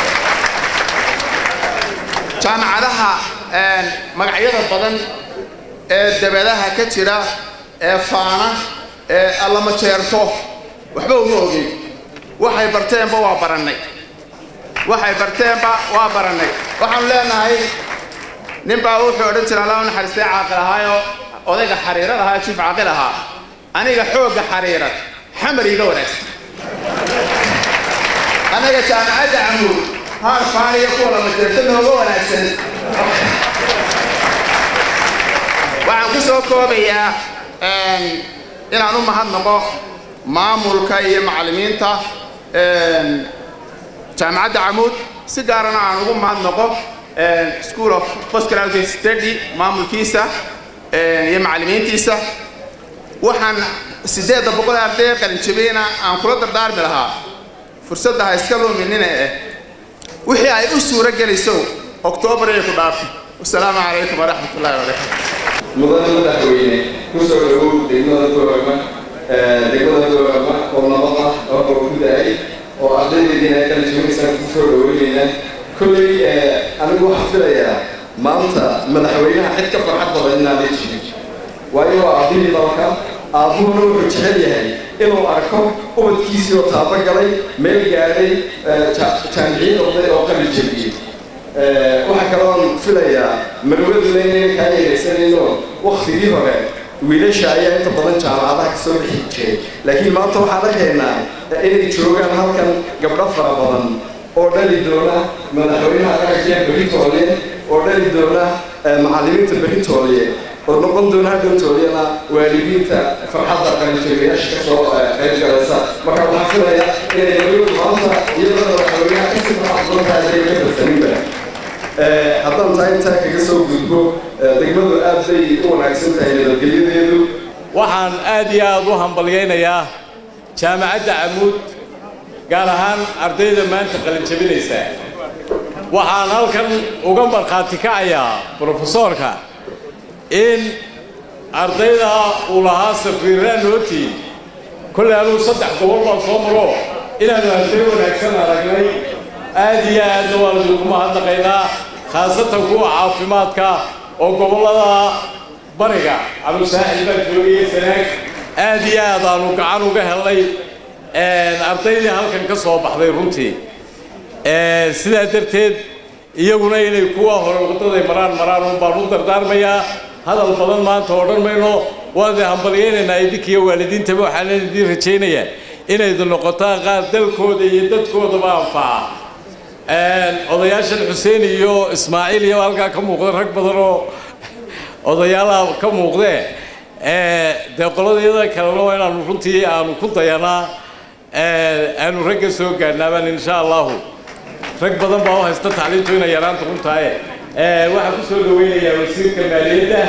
jaamacadaha magacyada badan ee dabadaha ka jira ee faana ee allama jeerto waxba uma ogin waxay barteenba waa barannay waxay barteenba waa barannay waxaanu leenahay ninbaa wuxuu odhan jira allah u naxariistay caaqil ahaayoo odayga xariirad ahaa jiif caaqil ahaa aniga xoogga xariirad xamar iga wanaagsan anaga jaamacadda camuud haar faaniya kuwa lama jeerto nooga wanaagsan waxaan ku soo koobayaa inaan u mahadnaqo maamulka iyo macallimiinta jaamacadda camuud si gaarana aan ugu mahadnaqo school of postgraduate study maamulkiisa iyo macallimiintiisa waxaan siddeedda boqol arday qalinjabiyena aan kula dardaarmi lahaa fursadda ha iska luminina eh wixii ay u suuro gelayso oktoobar ay ku dhaafi wasalaamu calaykum waraxmat ullahi wabarakaatu mudane madaxweyne kusoo dhawow degmada goorama degmada goorama oo nabad ah oo oo ku da-ay oo ardaydeediina kala joogaysaan kusoo dhaweynayna kolley anigu waxaa filayaa maanta madaxweynaha cid ka farxad badan inaanay jirin waayo waa ardayii dalka aabuhuna wuxuu jecel yahay inuu arko ubadkiisii oo taabo galay meel gaadhay jaamiciin oday oo qalin jabiyey waxaa kaloon filayaa marwaduna inayna kaa yeeleysanayno waktigii hore wiilasha ayaa inta badan jaamacadaha kasoo bixi jiray laakiin maanta waxaan arkaynaa inay joogaan halkan gabdho fara badan oo dhali doona madaxweynaha qarankiya beritoolye oo dhali doona macallimiinta beritoolye oo noqon doona hadhowtooliyana waalidiinta farxadda qalinjabiyaasha kasoo qayb galaysa marka waxaan filayaa inay marwadu maanta iyadoo madaxweynaha kasii farxad badan tahay ka badsaninba haddaan taa intaa kaga soo gudbo degmadu aad bay u wanaagsan tahay nabadgelyadeedu waxaan aad iyo aad u hambalyaynayaa jaamacadda camuud gaar ahaan ardayda maanta qalinjabinaysa waxaan halkan uga markhaati kacayaa brofesoorka in ardayda uu lahaa safiiraan nooti kolley anugu saddex gobol baan soo maro inaanu arday wanaagsan aragnay aad iyo aadna waan idinku mahadnaqaynaa khaasatan kuwa caafimaadka oo gobollada bariga cabdisaaxil baan joogayay sanaag aad iyo aad aanu gacan uga helnay ardaydii halkan ka soo baxday runtii sidaa darteed iyaguna inay kuwa hore waddaday maraan maraan un baan u dardaarmayaa hadal badan maanta odhan mayno waan idin hambalyaynaynaa idinkiiyo waalidiintaba waxaan idin rajaynayaa inaydu noqotaan qaar dalkooda iyo dadkoodaba anfaca odayaashan xuseen iyo ismaaciil iyo halkaa ka muuqda rag badan oo odayaalaha ka muuqdee dee qoladayada kalena waa inaanu runtii aanu ku dayanaa aanu ragga soo gaadhnaabaan insha allahu rag badan baa u haysta tacliintu inay yaraanta runtahay waxaan ku soo dhaweynayaa wasiirka maaliyadda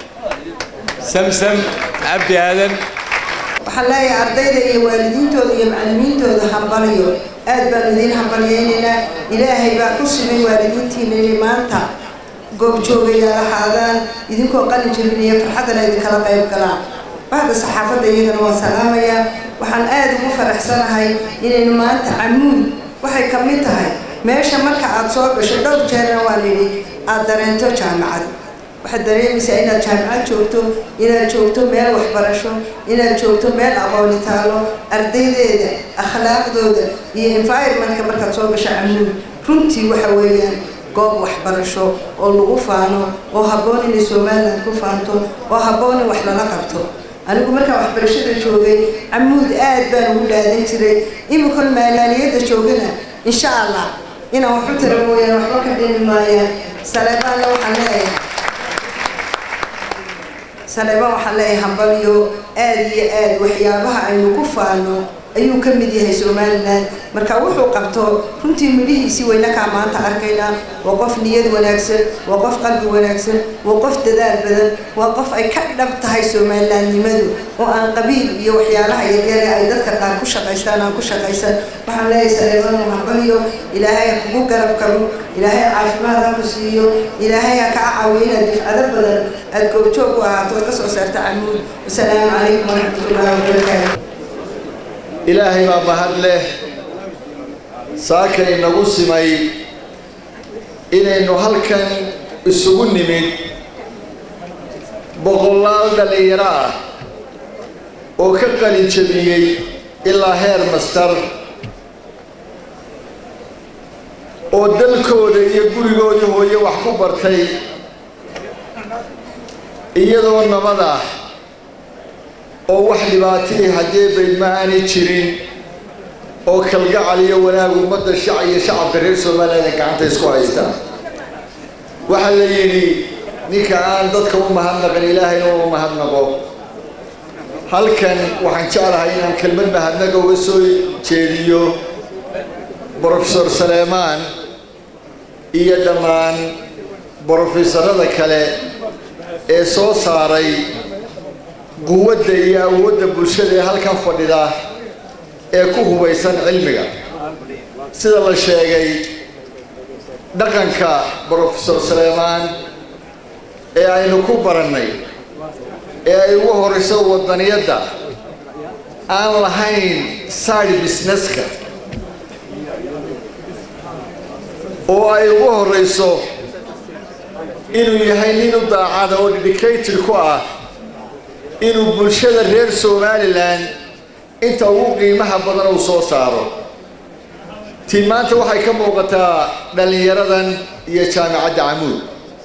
samsam cabdi aadan waxaan leeyahay ardayda iyo waalidiintooda iyo macallimiintooda hambaliyo aad baan idiin hambalyaynaynaa ilaahay baa ku simay waalidiintiina inay maanta goobjoogayaal ahaadaan idinkoo qalin jabinaya farxaddana idinkala qayb galaan bahda saxaafadda iyagana waan salaamayaa waxaan aad ugu faraxsanahay inaynu maanta camuud waxay ka mid tahay meesha marka aad soo gasho dhowr jeerna waan idhi aad dareento jaamacad waxaad dareemaysaa inaad jaamacad joogto inaad joogto meel waxbarasho inaad joogto meel aqooni taalo ardaydeeda akhlaaqdooda iyo environmentka markaad soo gasho camuud runtii waxa weeyaan goob waxbarasho oo lagu faano oo habboon inay somaliland ku faanto oo habboon in wax lala qabto anigu markaan waxbarashada joogay camuud aad baan ugu dhaadan jiray imikon maalaaliyadda joogana insha allah inaan waxu tira mooyaan waxba ka dhimi maayaan saleebaanna waxaan leeyahay saleebaan waxaan leeyahay hambaliyo aad iyo aad waxyaabaha aynu ku faano ayuu ka mid yahay somaliland marka wuxuu qabto runtii midhihiisii waynakaa maanta arkaynaa waa qof niyad wanaagsan waa qof qalbi wanaagsan waa qof dadaal badan waa qof ay ka dhab tahay somalilandnimadu oo aan qabiil iyo waxyaalaha yaryare ay dadka qaar ku shaqaystaan aan ku shaqaysan waxaan leeyahay saleebaan hambaliyo ilaahay ha kugu garab kabo ilaahay caafimaad ha ku siiyo ilaahay ha kaa caawiyo inaad difcado badan aad goobjoog u ahaato ood ka soo saarta camuud wasalaamu calaykum waraxmatullahi wabarakaatu ilaahay baa mahad leh saaka inagu simay inaynu halkan isugu nimid boqolaal dhallinyaro ah oo ka qalin jabiyey ilaa heer mastar oo dalkooda iyo gurigoodii hooye wax ku bartay iyadoo nabad ah oo wax dhibaatihii haddee baydma aanay jirin oo kalgacal iyo wanaag ummadda shac iyo shacabka reer somaliland ay gacanta isku haystaan waxaa la yidhi ninka aan dadka u mahadnaqin ilaahayna uma mahadnaqo halkan waxaan jeclahay inaan kelmad mahadnaga uga soo jeediyo brofesor saleemaan iyo dhammaan brofesorada kale ee soo saaray quwadda iyo awoodda bulshada ee halkan fadhida ee ku hubaysan cilmiga sida la sheegay dhaqanka brofesor saleemaan ee aynu ku barannay ee ay ugu horayso waddaniyadda aan lahayn side businesska oo ay ugu horayso inuu yahay nin u daacada oo dedicated ku ah inuu bulshada reer somalilan inta ugu qiimaha badan uu soo saaro tii maanta waxay ka muuqataa dhallinyaradan iyo jaamicadda camuud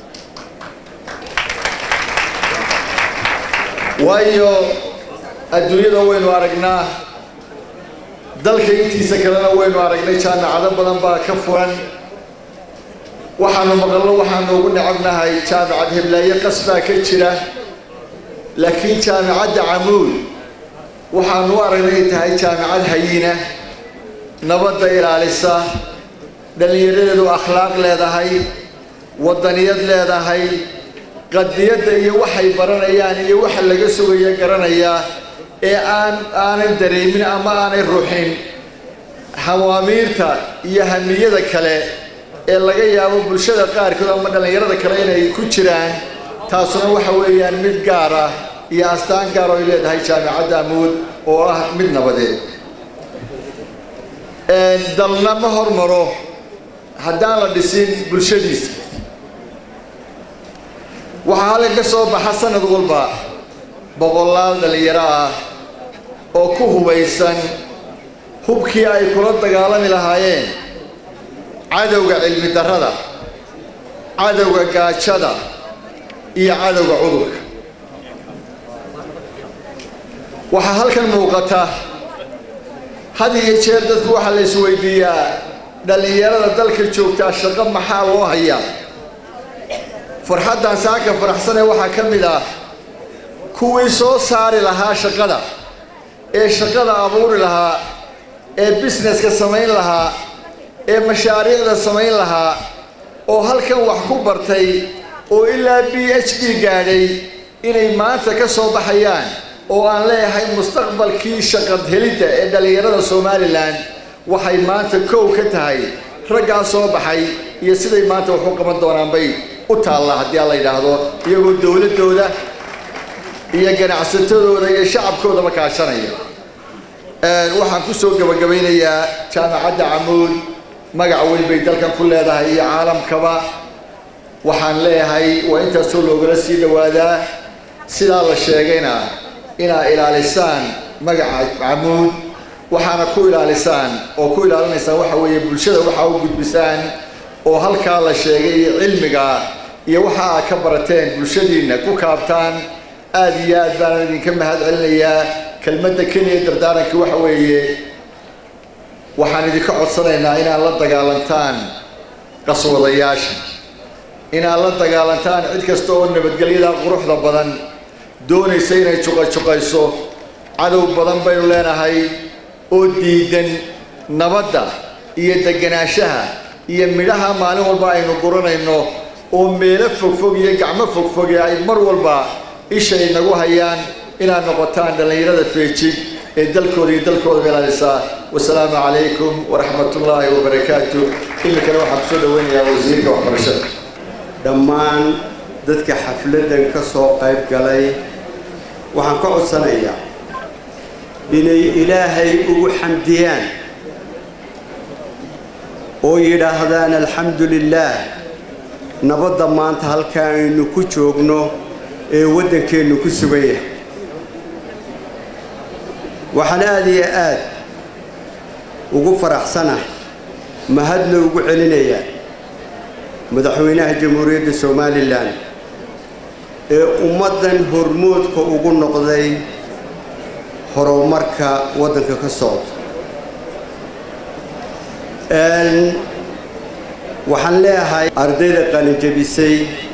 waayo adduunyada waynu aragnaa dalka intiisa kalena waynu aragnay jaamicado badan baa ka furan waxaanu maqalno waxaanu ugu necabnahay jaamicad heblaaye qas baa ka jira laakiin jaamicadda camuud waxaanu u aragnay ay tahay jaamicad hayina nabadda ilaalisa dhallinyaradeedu akhlaaq leedahay waddaniyad leedahay qadiyadda iyo waxay baranayaan iyo waxa laga sugaya garanayaa ee aan aanay dareemin ama aanay ruxin hawaamiirta iyo hamiyada kale ee laga yaabo bulshada qaarkood ama dhallinyarada kale inay ku jiraan taasuna waxa weeyaan mid gaar ah iyo astaan gaar oo ay leedahay jaamicadda amuud oo ah mid nabadeed dalna ma hormaro haddaan la dhisin bulshadiisa waxaa halkan ka soo baxa sanad walba boqolaal dhallinyaro ah oo ku hubaysan hubkii ay kula dagaalami lahaayeen cadowga cilmi darrada cadowga gaajada iyo cadowga cudurka waxaa halkan muuqata had iyo jeer dadku waxaa la isweydiiyaa dhallinyarada dalka joogtaa shaqo maxaa loo hayaa farxaddan saaka faraxsanee waxaa ka mid ah kuwii soo saari lahaa shaqada ee shaqada abuuri lahaa ee busineska samayn lahaa ee mashaariicda samayn lahaa oo halkan wax ku bartay oo ilaa b h d gaadhay inay maanta ka soo baxayaan oo aan leeyahay mustaqbalkii shaqad helidda ee dhallinyarada somalilan waxay maanta kow ka tahay raggaa soo baxay iyo siday maanta wax u qaban doonaan bay u taallaa haddii aan la yidhaahdo iyagoo dowladdooda iyo ganacsatadooda iyo shacabkoodaba kaashanaya waxaan ku soo gabagabaynayaa jaamacadda camuud magac weyn bay dalkan ku leedahay iyo caalamkaba waxaan leeyahay waa intaasoo loogala sii dhowaadaa sidaa la sheegayna inaa ilaalisaan magaca camuud waxaana ku ilaalisaan oo ku ilaalinaysaan waxa weeye bulshada waxaa u gudbisaan oo halkaa la sheegay iyo cilmiga iyo waxa aad ka barateen bulshadiinna ku kaabtaan aad iyo aad baanan idinka mahad celinayaa kelmadda keliya dardaarankii waxa weeye waxaan idinka codsanaynaa inaad la dagaalantaan qaswadayaasha inaad la dagaalantaan cid kasta oo nabadgelyada quruxda badan doonaysa inay juqajuqayso cadow badan baynu leenahay oo diidan nabadda iyo deganaanshaha iyo midhaha maalin walba aynu guranayno oo meelo fogfog iyo gacmo fogfoge ay mar walba ishay nagu hayaan inaad noqotaan dhallinyarada feejig ee dalkooda iyo dalkooda ilaalisa wasalaamu calaykum waraxmatullaahi wabarakaatu iminkana waxaan kusoo dhaweynayaa wasiirka waxbarashada dhammaan dadka xafladdan ka soo qayb galay waxaan ka codsanayaa inay ilaahay ugu xamdiyaan oo yidhaahdaan alxamdu lilaah nabadda maanta halkaa aynu ku joogno ee waddankeennu ku sugan yahay waxaan aad iyo aad ugu faraxsanahay mahadna ugu celinayaa madaxweynaha jamhuuriyadda somalilan ee ummaddan hormoodka ugu noqday horumarka waddanka ka socda waxaan leeyahay ardayda qalinjabisay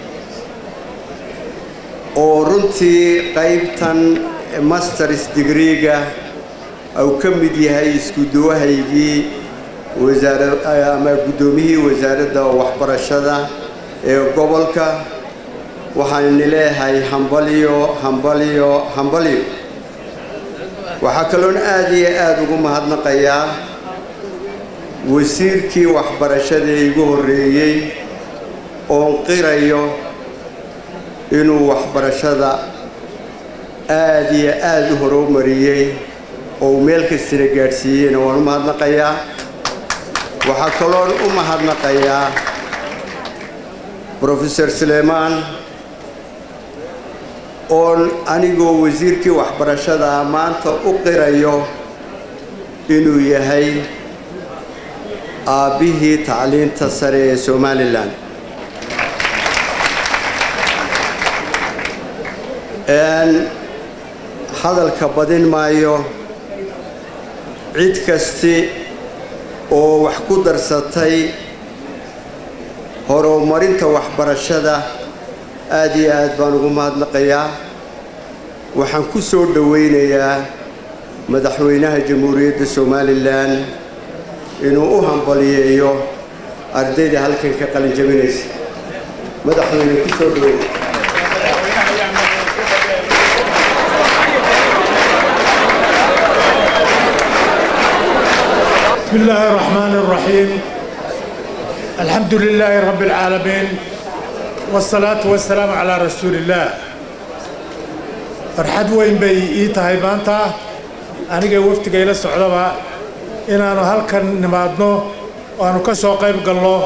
oo runtii qaybtan masters degreega uu ka mid yahay isku-duwahaygii wasaara ama guddoomiyihii wasaaradda waxbarashada ee gobolka waxaan ini leeyahay hambalyo hambalyo hambalyo waxaa kaloon aad iyo aada ugu mahadnaqayaa wasiirkii waxbarashada igu horreeyey oon qirayo inuu waxbarashada aada iyo aada u horumariyey oo uu meel kastana gaadhsiiyeyna waan u mahadnaqayaa waxaa kaloon u mahadnaqayaa brofesor sulaymaan oon anigoo wasiirkii waxbarashada maanta u qirayo inuu yahay aabbihii tacliinta sare ee somalilan hadalka badin maayo cid kasti oo wax ku darsatay horumarinta waxbarashada aada iyo aad baan ugu mahadnaqayaa waxaan ku soo dhowaynayaa madaxweynaha jamhuuriyadda somalilan inuu u hambaliyeeyo ardayda halkan ka qalin jabinaysa madaxweyne ku soo dhoweey بسم الله الرحمن الرحيم الحمد لله رب العالمين والصلاة والسلام على رسول الله farxad weyn bay ii tahay maanta aniga wafdiga ila socdaba inaanu halkan nimaadno aanu ka soo qayb galno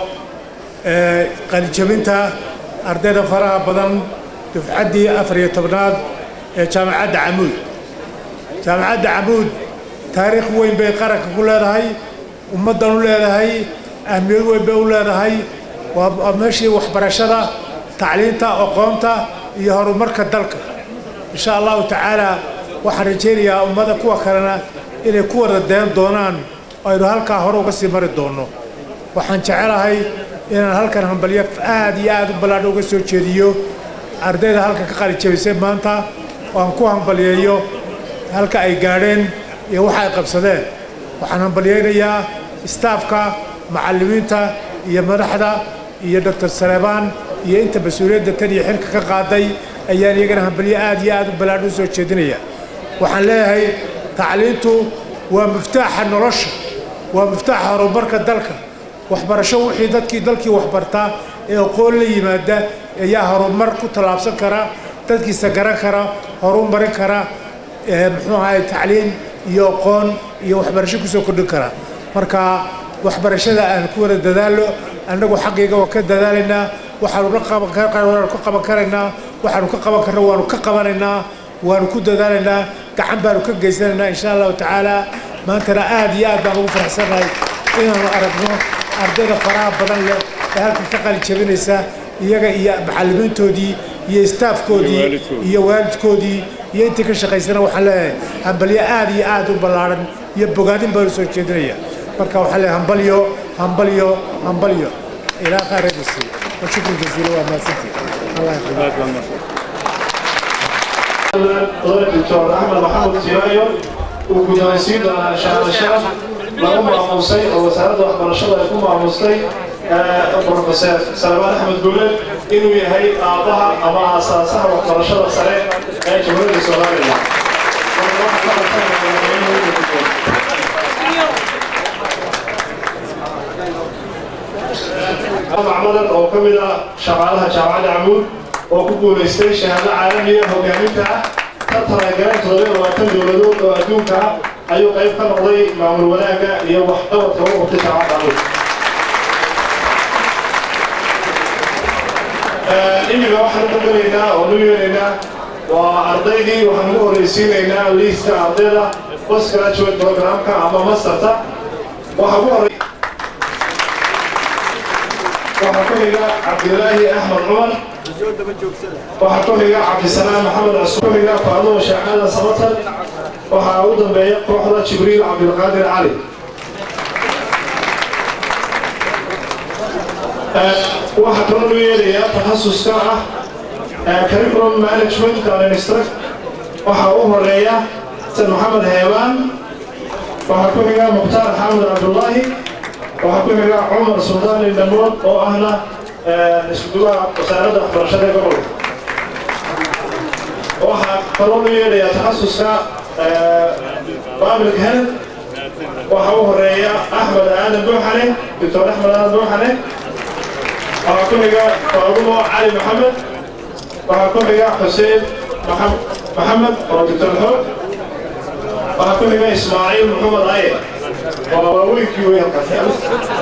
qalijabinta ardayda faraha badan dufcaddii afar iyo tobnaad ee jaamacadda camuud jaamacadda camuud taariikh weyn bay qaranka ku leedahay ummaddan u leedahay ahmiyad weyn bay u leedahay waa meeshii waxbarashada tacliinta aqoonta iyo horumarka dalka insha allahu tacaala waxaan rajaynayaa ummada kuwa kalena inay ku wada dayan doonaan aynu halkaa hore uga sii mari doonno waxaan jecelahay inaan halkan hambalyo aad iyo aad u ballaadha uga soo jeediyo ardayda halka ka qalijabisay maanta oo aan ku hambalyeeyo halka ay gaadheen iyo waxa ay qabsadeen waxaan hambalyaynayaa istaafka macallimiinta iyo madaxda iyo doctor saleebaan iyo inta mas-uuliyadda tan iyo xilka ka qaaday ayaan iyagana hambalyo aad iyo aad u ballaadh u soo jeedinaya waxaan leeyahay tacliintu waa miftaaxa nolosha waa miftaaxa horumarka dalka waxbarasho wixii dadkii dalkii waxbartaa ee aqoon la yimaada ayaa horumar ku tallaabsan kara dadkiisa garan kara horumarin kara muxuu ahay tacliin iyo aqoon iyo waxbarasho kusoo kordhin kara marka waxbarashada aan ku wada dadaalo annagu xaqiiga waa ka dadaalaynaa waxaanu ka qaban waanu ka qaban karaynaa waxaanu ka qaban karna waanu ka qabanaynaa waanu ku dadaalaynaa gacan baanu ka geysanaynaa insha allahu tacaala maantana aad iyo aad baan ugu faraxsanahay inaanu aragno ardayda faraha badan leh ee halkan ka qalin jabinaysa iyaga iyo macallimiintoodii iyo istaafkoodii iyo waalidkoodii iyo intii ka shaqaysana waxaan leeyahay hambalyo aad iyo aad u ballaadhan iyo bogaadin baanu soo jeedinaya marka waxaan leeyahay hambalyo hambalyo hambalyo ilaa khayradisi وشكرا جزيلا وما سنتي الله يخليك doctor axmed maxamed tiraayo uu guddoonsiin doonaa shahaado sharaf lagu maamuusay oo wasaaradda waxbarashada ay ku maamustay profeser salmaan axmed guule inuu yahay aabbaha ama aasaasaha waxbarashada sare ee jamhuuriyadda soomaaliya macmadan oo ka mid ah shaqaalaha jaamacadda camuud oo ku guulaystay shahaado caalamiya hogaaminta ah ka talagaleen toddobiyo labaatan dowladood oo adduunka ah ayuu qayb ka noqday maamul wanaagga iyo waxqabadka u qabtay jaamacadda camuud imiga waxaan u qadaraynaa oo nu yeelaynaa waa ardaydii waxaan ugu horreysiinaynaa liiska ardayda post graduate programka ama masterta waxaa ku horey waxaa ku xiga cabdilaahi axmed cumar waxaa ku xiga cabdisanaan maxamed cusub ku xiga faadumo shaacada samatan waxaa u dambeeya kooxda jibriil cabdilqaadir cali waxaa kaloo loo yeelayaa takhasuska ah curriculum management and instruct waxaa u horeeya san maxamed heebaan waxaa ku xiga mukhtaar xaamud cabdullaahi waxaa ku xiga cumar suldaan indhamood oo ahna iskuduwaha wasaaradda waxbarashada ee gobolka waxaa kaloo loo yeedhayaa takhasuska public health waxaa u horeeya axmed aadan buuxane doctor axmed aadan buuxane waxaa ku xiga faadumo cali maxamed waxaa ku xiga xuseen maxamed oo doctor xoog waxaa ku xiga ismaaciil maxamed aye waa waaweynkii wey halkaas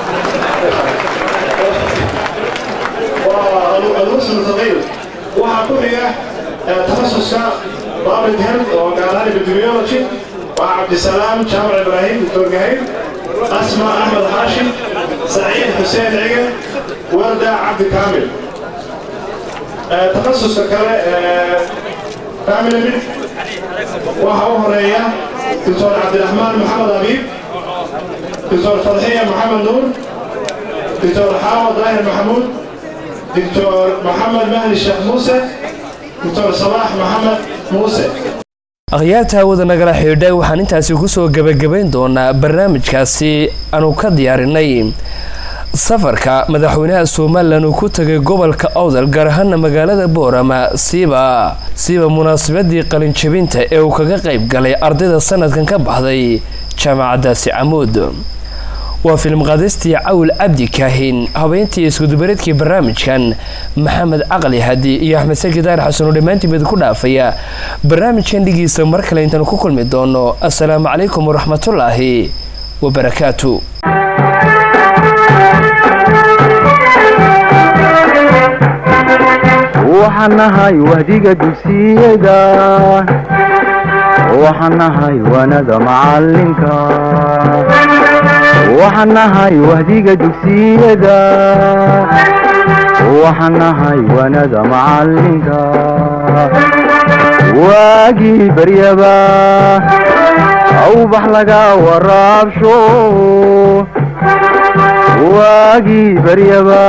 waa almuslim saqiir waxaa ku xiga takhasuska public health oo gaalahan epidemiology waa cabdisalaam jaamac ibraahim doctor gahayr asma axmed xaashim saciid xuseen cige warda cabdi kaamil takhasuska kale family mid waxaa u horeeya doctor cabdiraxmaan maxamed abiib doctor fadxiya maxamed nuur doctor xaawad daahir maxamuud doctor maxamed mahdi sheekh muuse doctor salaax maxamed muuse akhyaarta hawada nagala xidhiidhay waxaan intaasi kusoo gebagabayn doonaa barnaamijkaasi aanu ka diyaarinay safarka madaxweynaha somalilan uu ku tagay gobolka awdal gaar ahaana magaalada boorama siiba siiba munaasabadii qalinjabinta ee uu kaga qayb galay ardayda sanadkan ka baxday jaamacaddaasi camuud waa filim qaadistii cawl cabdi kaahin habeyntii iskudubareedkii barnaamijkan maxamed caqli hadi iyo axmed sakidaar xasan oo dhammaantiin bid ku dhaafaya barnaamijkan dhigiisa mar kale intaanu ku kulmi doono assalaamu calaykum waraxmatullaahi wabarakaatu waxaan nahay wahdiga dugsiyada waxaan nahay wanada macalinka waxaan nahay wahdiga dugsiyada waxaan nahay wanada macalinka waagii baryaba awbax laga waraabsho waagii baryaba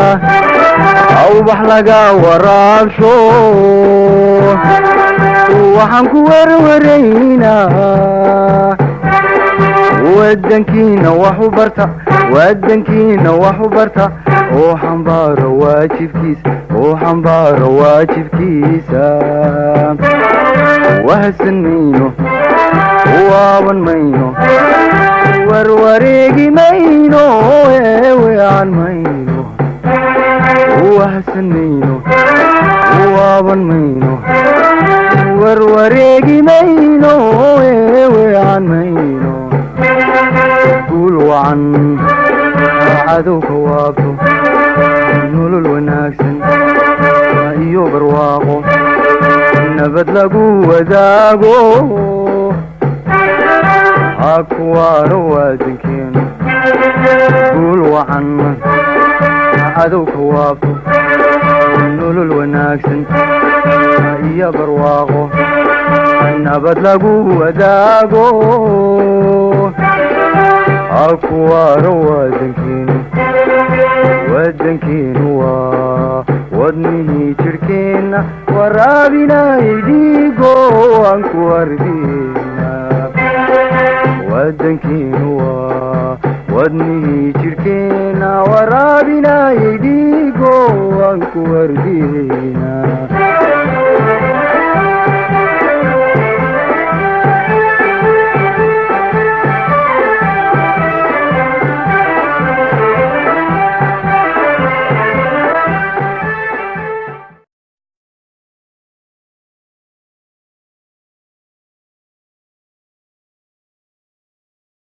awbax laga waraabsho waxaan ku werwaraynaa wadankiina wax u barta wadankiina wax u barta oo xambaaro waajibkiisa oo xambaaro waajibkiisa wahsan mayno waaban mayno warwareegi mayno eewean mayno wahsan mayno waaban mayno warwareegi mayno eewean mayno guul wacan cadowka waabto nolol wanaagsan iyo barwaaqo nabad lagu wadaago ha kuwaano waadankeenu guul wacan cadowka waabto nolol wanaagsan iyo barwaaqo nabad lagu wadaago ha kuwaano waadankeenu wadankeenu waa wadnihii jidhkeenna waraabinayay dhiigo aan ku ardina wadankeenu waa wadnihii jidhkeenna waraabinayay dhiigo aan ku ardina